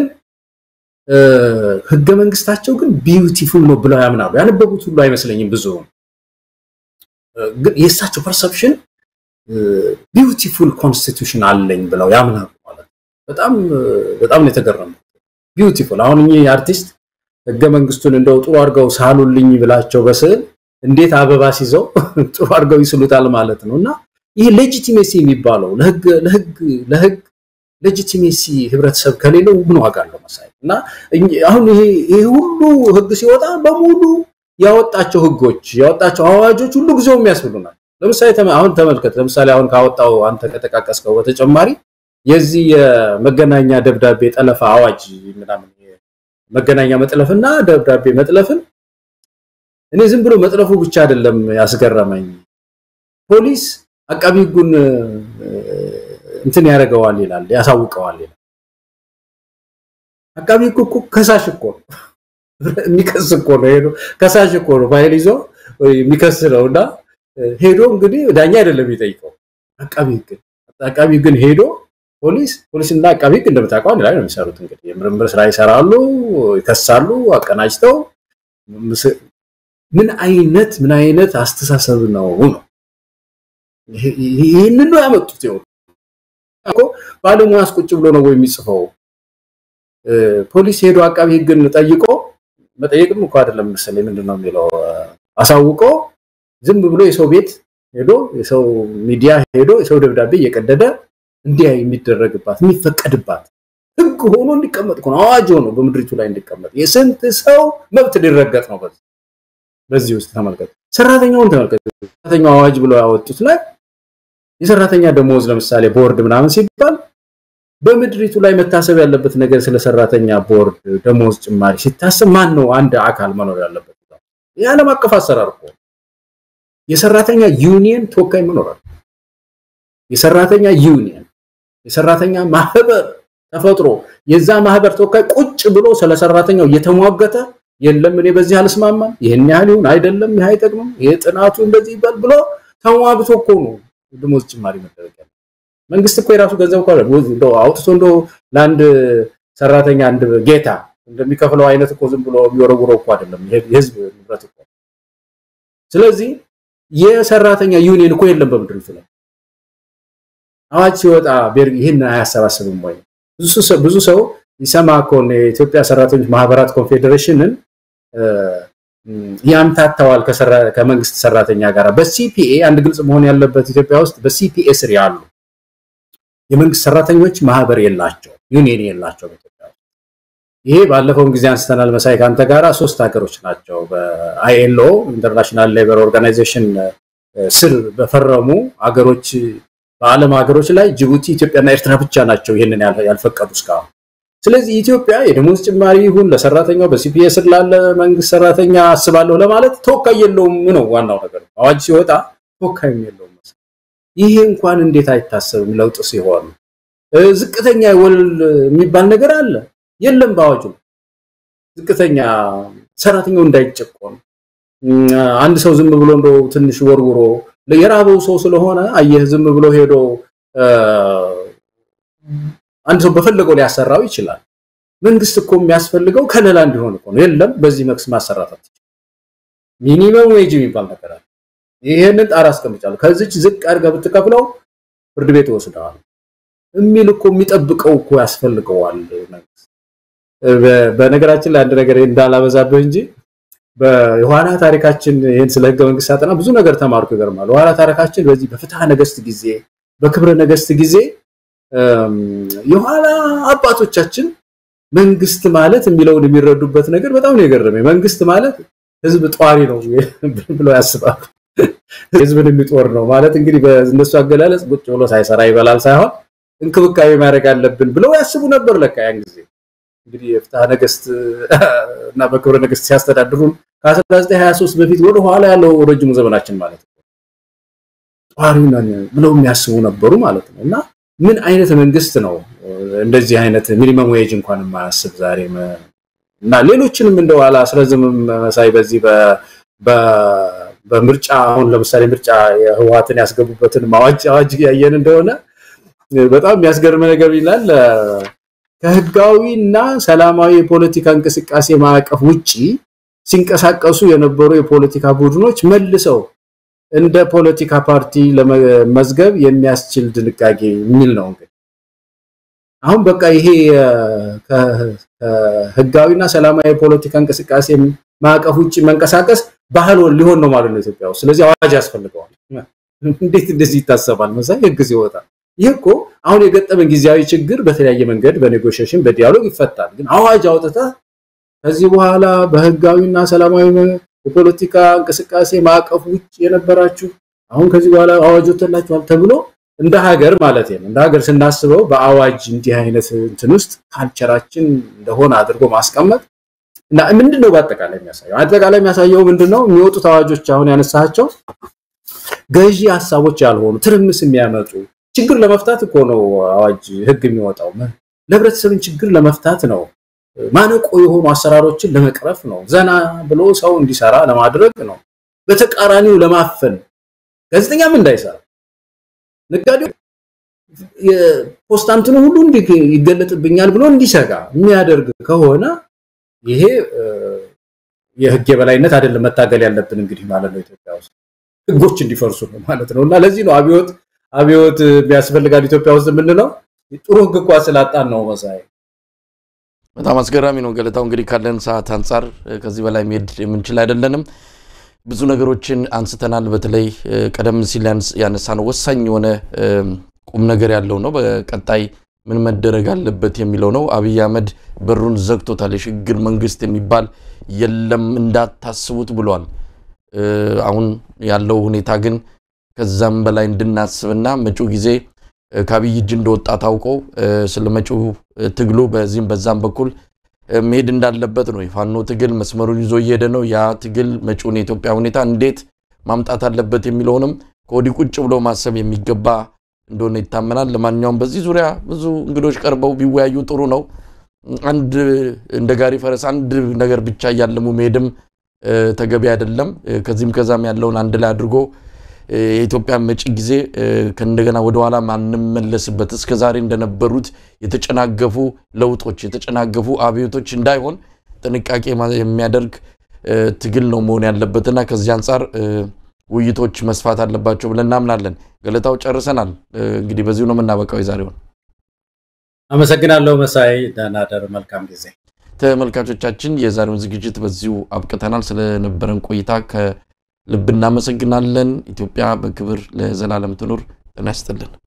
Speaker 2: ህገ መንግስታቸው ግን ቢዩቲፉል ነው ብለው ያምናሉ። ያነበቡት ሁሉ አይመስለኝም ብዙ ግን የእሳቸው ፐርሰፕሽን ቢዩቲፉል ኮንስቲቱሽን አለኝ ብለው ያምናሉ ማለት በጣም በጣም ነው የተገረሙት። ቢዩቲፉል አሁን እኚህ አርቲስት ህገ መንግስቱን እንደው ጥሩ አድርገው ሳሉልኝ ብላቸው በስዕል እንዴት አበባ ሲይዘው ጥሩ አድርገው ይስሉታል ማለት ነው። እና ይህ ሌጂቲሜሲ የሚባለው ለህግ ለህግ ለህግ ሌጂቲሜሲ ህብረተሰብ ከሌለው ምን ዋጋ አለው መሳይ እና አሁን ይሄ ይሄ ሁሉ ህግ ሲወጣ በሙሉ ያወጣቸው ህጎች ያወጣቸው አዋጆች ሁሉ ጊዜው የሚያስብሉ ናቸው። ለምሳሌ አሁን ተመልከት። ለምሳሌ አሁን ካወጣው አንተ ከጠቃቀስከው በተጨማሪ የዚህ የመገናኛ ደብዳቤ ጠለፋ አዋጅ ምናምን መገናኛ መጥለፍና ደብዳቤ መጥለፍን እኔ ዝም ብሎ መጥለፉ ብቻ አይደለም ያስገረመኝ። ፖሊስ አቃቢ ህጉን እንትን ያደርገዋል ይላል፣ ያሳውቀዋል ይላል። አቃቢ ህጉ እኮ ከሳሽ እኮ ነው የሚከስ እኮ ነው ሄዶ ከሳሽ እኮ ነው ፋይል ይዞ የሚከስ ነው እና ሄዶ እንግዲህ ዳኛ አይደለም የሚጠይቀው አቃቢ ህግ አቃቢ ህግን ሄዶ ፖሊስ ፖሊስና አቃቢ ህግ እንደምታውቀው አንድ ላይ ነው የሚሰሩት። እንግዲህ የምርምር ስራ ይሰራሉ፣ ይከሳሉ፣ አቀናጅተው ምን አይነት ምን አይነት አስተሳሰብ ነው ነው ይህንን ነው ያመጡት። ይኸው እኮ ባለሙያስ ቁጭ ብሎ ነው የሚጽፈው። ፖሊስ ሄዶ አቃቢ ህግን ጠይቆ መጠየቅም እኮ አይደለም መሰለኝ ምንድን ነው የሚለው አሳውቆ ዝም ብሎ የሰው ቤት ሄዶ የሰው ሚዲያ ሄዶ የሰው ደብዳቤ እየቀደደ እንዲያ የሚደረግባት የሚፈቀድባት ህግ ሆኖ እንዲቀመጥ ነው። አዋጅ ሆኖ በምድሪቱ ላይ እንዲቀመጥ የስንት ሰው መብት ሊረገጥ ነው። በዚህ በዚህ ውስጥ ተመልከት፣ ሰራተኛውን ተመልከት። ሰራተኛው አዋጅ ብሎ ያወጡት ላይ የሰራተኛ ደሞዝ ለምሳሌ ቦርድ ምናምን ሲባል በምድሪቱ ላይ መታሰብ ያለበት ነገር ስለ ሰራተኛ ቦርድ ደሞዝ ጭማሪ ሲታሰብ ማን ነው አንድ አካል መኖር ያለበት? የዓለም አቀፍ አሰራር እኮ የሰራተኛ ዩኒየን ተወካይ መኖር አለ። የሰራተኛ ዩኒየን የሰራተኛ ማህበር ተፈጥሮ የዛ ማህበር ተወካይ ቁጭ ብሎ ስለ ሰራተኛው እየተሟገተ የለም እኔ በዚህ አልስማማም፣ ይህን ያህል ይሁን አይደለም፣ ይህ አይጠቅምም፣ ይህ ጥናቱ እንደዚህ ይበል ብሎ ተሟግቶ እኮ ነው ደሞዝ ጭማሪ መደረግ ያለ መንግስት እኮ የራሱ ገንዘብ እኮ አውጥቶ እንደ ለአንድ ሰራተኛ አንድ ጌታ እንደሚከፍለው አይነት እኮ ዝም ብሎ የሚወረውረው እኮ አይደለም። የህዝብ ንብረት እኮ። ስለዚህ የሰራተኛ ዩኒየን እኮ የለም በምድር ላይ አዋጅ ሲወጣ ይህን አያሰባስብም ወይ? ብዙ ሰው ይሰማ እኮ የኢትዮጵያ ሰራተኞች ማህበራት ኮንፌዴሬሽንን ያምታታዋል ከመንግስት ሰራተኛ ጋር። በሲፒኤ አንድ ግልጽ መሆን ያለበት ኢትዮጵያ ውስጥ በሲፒኤ ስር ያሉ የመንግስት ሰራተኞች ማህበር የላቸው፣ ዩኒየን የላቸው በኢትዮጵያ ውስጥ። ይሄ ባለፈውን ጊዜ አንስተናል መሳይ ከአንተ ጋራ ሶስት ሀገሮች ናቸው በአይኤልኦ ኢንተርናሽናል ሌበር ኦርጋናይዜሽን ስር በፈረሙ ሀገሮች በዓለም ሀገሮች ላይ ጅቡቲ፣ ኢትዮጵያና ኤርትራ ብቻ ናቸው ይህንን ያልፈቀዱ እስካሁን። ስለዚህ ኢትዮጵያ የደሞዝ ጭማሪ ይሁን ለሰራተኛው በሲፒኤ ስር ላለ መንግስት ሰራተኛ አስባለሁ ለማለት ተወካይ የለውም ነው ዋናው ነገር። አዋጅ ሲወጣ ተወካይም የለውም። ይሄ እንኳን እንዴት አይታሰብም? ለውጥ ሲሆን ዝቅተኛ ወለል የሚባል ነገር አለ የለም በአዋጁ ዝቅተኛ ሰራተኛው እንዳይጨቆን አንድ ሰው ዝም ብሎ እንደው ትንሽ ወርውሮ የራበው ሰው ስለሆነ አየህ ዝም ብሎ ሄዶ አንድ ሰው በፈለገው ሊያሰራው ይችላል። መንግስት እኮ የሚያስፈልገው ከለላ እንዲሆን እኮ ነው። የለም በዚህ መክስ ማሰራት አትችልም። ሚኒመም ዌጅ የሚባል ነገር አለ። ይሄንን ጣራ አስቀምጫለሁ። ከዚች ዝቅ አድርገህ ብትከፍለው ፍርድ ቤት ይወስደዋል የሚል እኮ የሚጠብቀው እኮ ያስፈልገዋል መንግስት። በነገራችን ላይ አንድ ነገር እንዳላበዛብህ እንጂ የኋላ ታሪካችን ይህን ስለ ህገ መንግስት ሳጠና ብዙ ነገር ተማርኩ። ይገርማል። የኋላ ታሪካችን በዚህ በፍትሐ ነገስት ጊዜ በክብረ ነገስት ጊዜ የኋላ አባቶቻችን መንግስት ማለት የሚለውን የሚረዱበት ነገር በጣም ነው የገረመኝ። መንግስት ማለት ህዝብ ጧሪ ነው ብለው ያስባሉ። ህዝብን የሚጦር ነው ማለት እንግዲህ በእነሱ አገላለጽ ቁጭ ብሎ ሳይሰራ ይበላል ሳይሆን እንክብካቤ ማድረግ አለብን ብለው ያስቡ ነበር። ለካ ያን ጊዜ እንግዲህ የፍትሐ ነገስት እና በክብረ ነገስት ሲያስተዳድሩን ከ1923 በፊት ወደ ኋላ ያለው ረጅሙ ዘመናችን ማለት ነው ጧሪ ነን ብለው የሚያስቡ ነበሩ ማለት ነው። እና ምን አይነት መንግስት ነው እንደዚህ አይነት ሚኒመም ዌጅ እንኳን የማያስብ ዛሬ እና ሌሎችንም እንደው አላስረዝምም መሳይ በዚህ በምርጫ አሁን ለምሳሌ ምርጫ የህወሓትን ያስገቡበትን አዋጅ አዋጅ ያየን እንደሆነ በጣም የሚያስገርም ነገር ይላል። ከህጋዊና ሰላማዊ የፖለቲካ እንቅስቃሴ ማዕቀፍ ውጪ ሲንቀሳቀሱ የነበሩ የፖለቲካ ቡድኖች መልሰው እንደ ፖለቲካ ፓርቲ ለመመዝገብ የሚያስችል ድንጋጌ የሚል ነው። እንግዲህ አሁን በቃ ይሄ ከህጋዊና ሰላማዊ የፖለቲካ እንቅስቃሴ ማዕቀፍ ውጭ መንቀሳቀስ ባህል ሊሆን ነው ማለት ነው ኢትዮጵያ ውስጥ። ስለዚህ አዋጅ ያስፈልገዋል። እንዴት እንደዚህ ይታሰባል? መሳይ ህግ ሲወጣ ይህ እኮ አሁን የገጠመን ጊዜያዊ ችግር በተለያየ መንገድ በኔጎሽሽን በዲያሎግ ይፈታል። ግን አዋጅ አውጥተህ ከዚህ በኋላ በህጋዊና ሰላማዊ የፖለቲካ እንቅስቃሴ ማዕቀፍ ውጭ የነበራችሁ አሁን ከዚህ በኋላ አዋጅ ወጥቶላችኋል ተብሎ እንደ ሀገር ማለት ነው እንደ ሀገር ስናስበው በአዋጅ እንዲህ አይነት እንትን ውስጥ ካልቸራችን እንደሆነ አድርጎ ማስቀመጥ እና ምንድን ነው በአጠቃላይ የሚያሳየው አጠቃላይ የሚያሳየው ምንድን ነው የሚወጡት አዋጆች አሁን ያነሳቸው ገዢ ሀሳቦች ያልሆኑ ትርምስ የሚያመጡ ችግር ለመፍታት እኮ ነው አዋጅ ህግ የሚወጣው ለህብረተሰብን ችግር ለመፍታት ነው ማነቆ የሆኑ አሰራሮችን ለመቅረፍ ነው ዘና ብሎ ሰው እንዲሰራ ለማድረግ ነው በተቃራኒው ለማፈን ጋዜጠኛም እንዳይሰራ ነጋዴው የፖስታንትኑ ሁሉ እንዲህ ይገለጥብኛል ብሎ እንዲሰጋ የሚያደርግ ከሆነ ይሄ የህግ የበላይነት አይደለም መታገል ያለብን እንግዲህ ማለት ነው ኢትዮጵያ ውስጥ ህጎች እንዲፈርሱ ነው ማለት ነው እና ለዚህ ነው አብዮት አብዮት የሚያስፈልጋል ኢትዮጵያ ውስጥ የምንለው ጥሩ ህግ እንኳ ስላጣን ነው መሳይ
Speaker 1: በጣም አስገራሚ ነው ገለታው እንግዲህ ካለን ሰዓት አንጻር ከዚህ በላይ መሄድ የምንችል አይደለንም ብዙ ነገሮችን አንስተናል በተለይ ቀደም ሲል ያነሳነው ወሳኝ የሆነ ቁም ነገር ያለው ነው በቀጣይ ምን መደረግ አለበት የሚለው ነው አብይ አህመድ በሩን ዘግቶታል የሽግግር መንግስት የሚባል የለም እንዳታስቡት ብሏል አሁን ያለው ሁኔታ ግን ከዛም በላይ እንድናስብና መጪው ጊዜ ከአብይ እጅ እንደወጣ ታውቆ ስለ መጪው ትግሉ በዚህም በዛም በኩል መሄድ እንዳለበት ነው። የፋኖ ትግል መስመሩን ይዞ እየሄደ ነው። ያ ትግል መጪውን የኢትዮጵያ ሁኔታ እንዴት ማምጣት አለበት የሚለውንም ከወዲህ ቁጭ ብሎ ማሰብ የሚገባ እንደሆነ ይታመናል። ለማንኛውም በዚህ ዙሪያ ብዙ እንግዶች ቀርበው ቢወያዩ ጥሩ ነው። አንድ እንደ ጋሪ ፈረስ አንድ ነገር ብቻ እያለሙ መሄድም ተገቢ አይደለም። ከዚህም ከዛም ያለውን አንድ ላይ አድርጎ የኢትዮጵያ መጪ ጊዜ ከእንደገና ወደኋላ ማንመለስበት እስከ ዛሬ እንደነበሩት የተጨናገፉ ለውጦች የተጨናገፉ አብዮቶች እንዳይሆን ጥንቃቄ የሚያደርግ ትግል ነው መሆን ያለበትና ከዚህ አንጻር ውይይቶች መስፋት አለባቸው ብለን እናምናለን። ገለታው ጨርሰናል። እንግዲህ በዚሁ ነው የምናበቃው የዛሬውን።
Speaker 2: አመሰግናለሁ መሳይ። ደህና ደር። መልካም ጊዜ።
Speaker 1: ተመልካቾቻችን የዛሬውን ዝግጅት በዚሁ አብቅተናል። ስለነበረን ቆይታ ከልብ እናመሰግናለን። ኢትዮጵያ በክብር ለዘላለም ትኑር። ጤና ይስጥልን።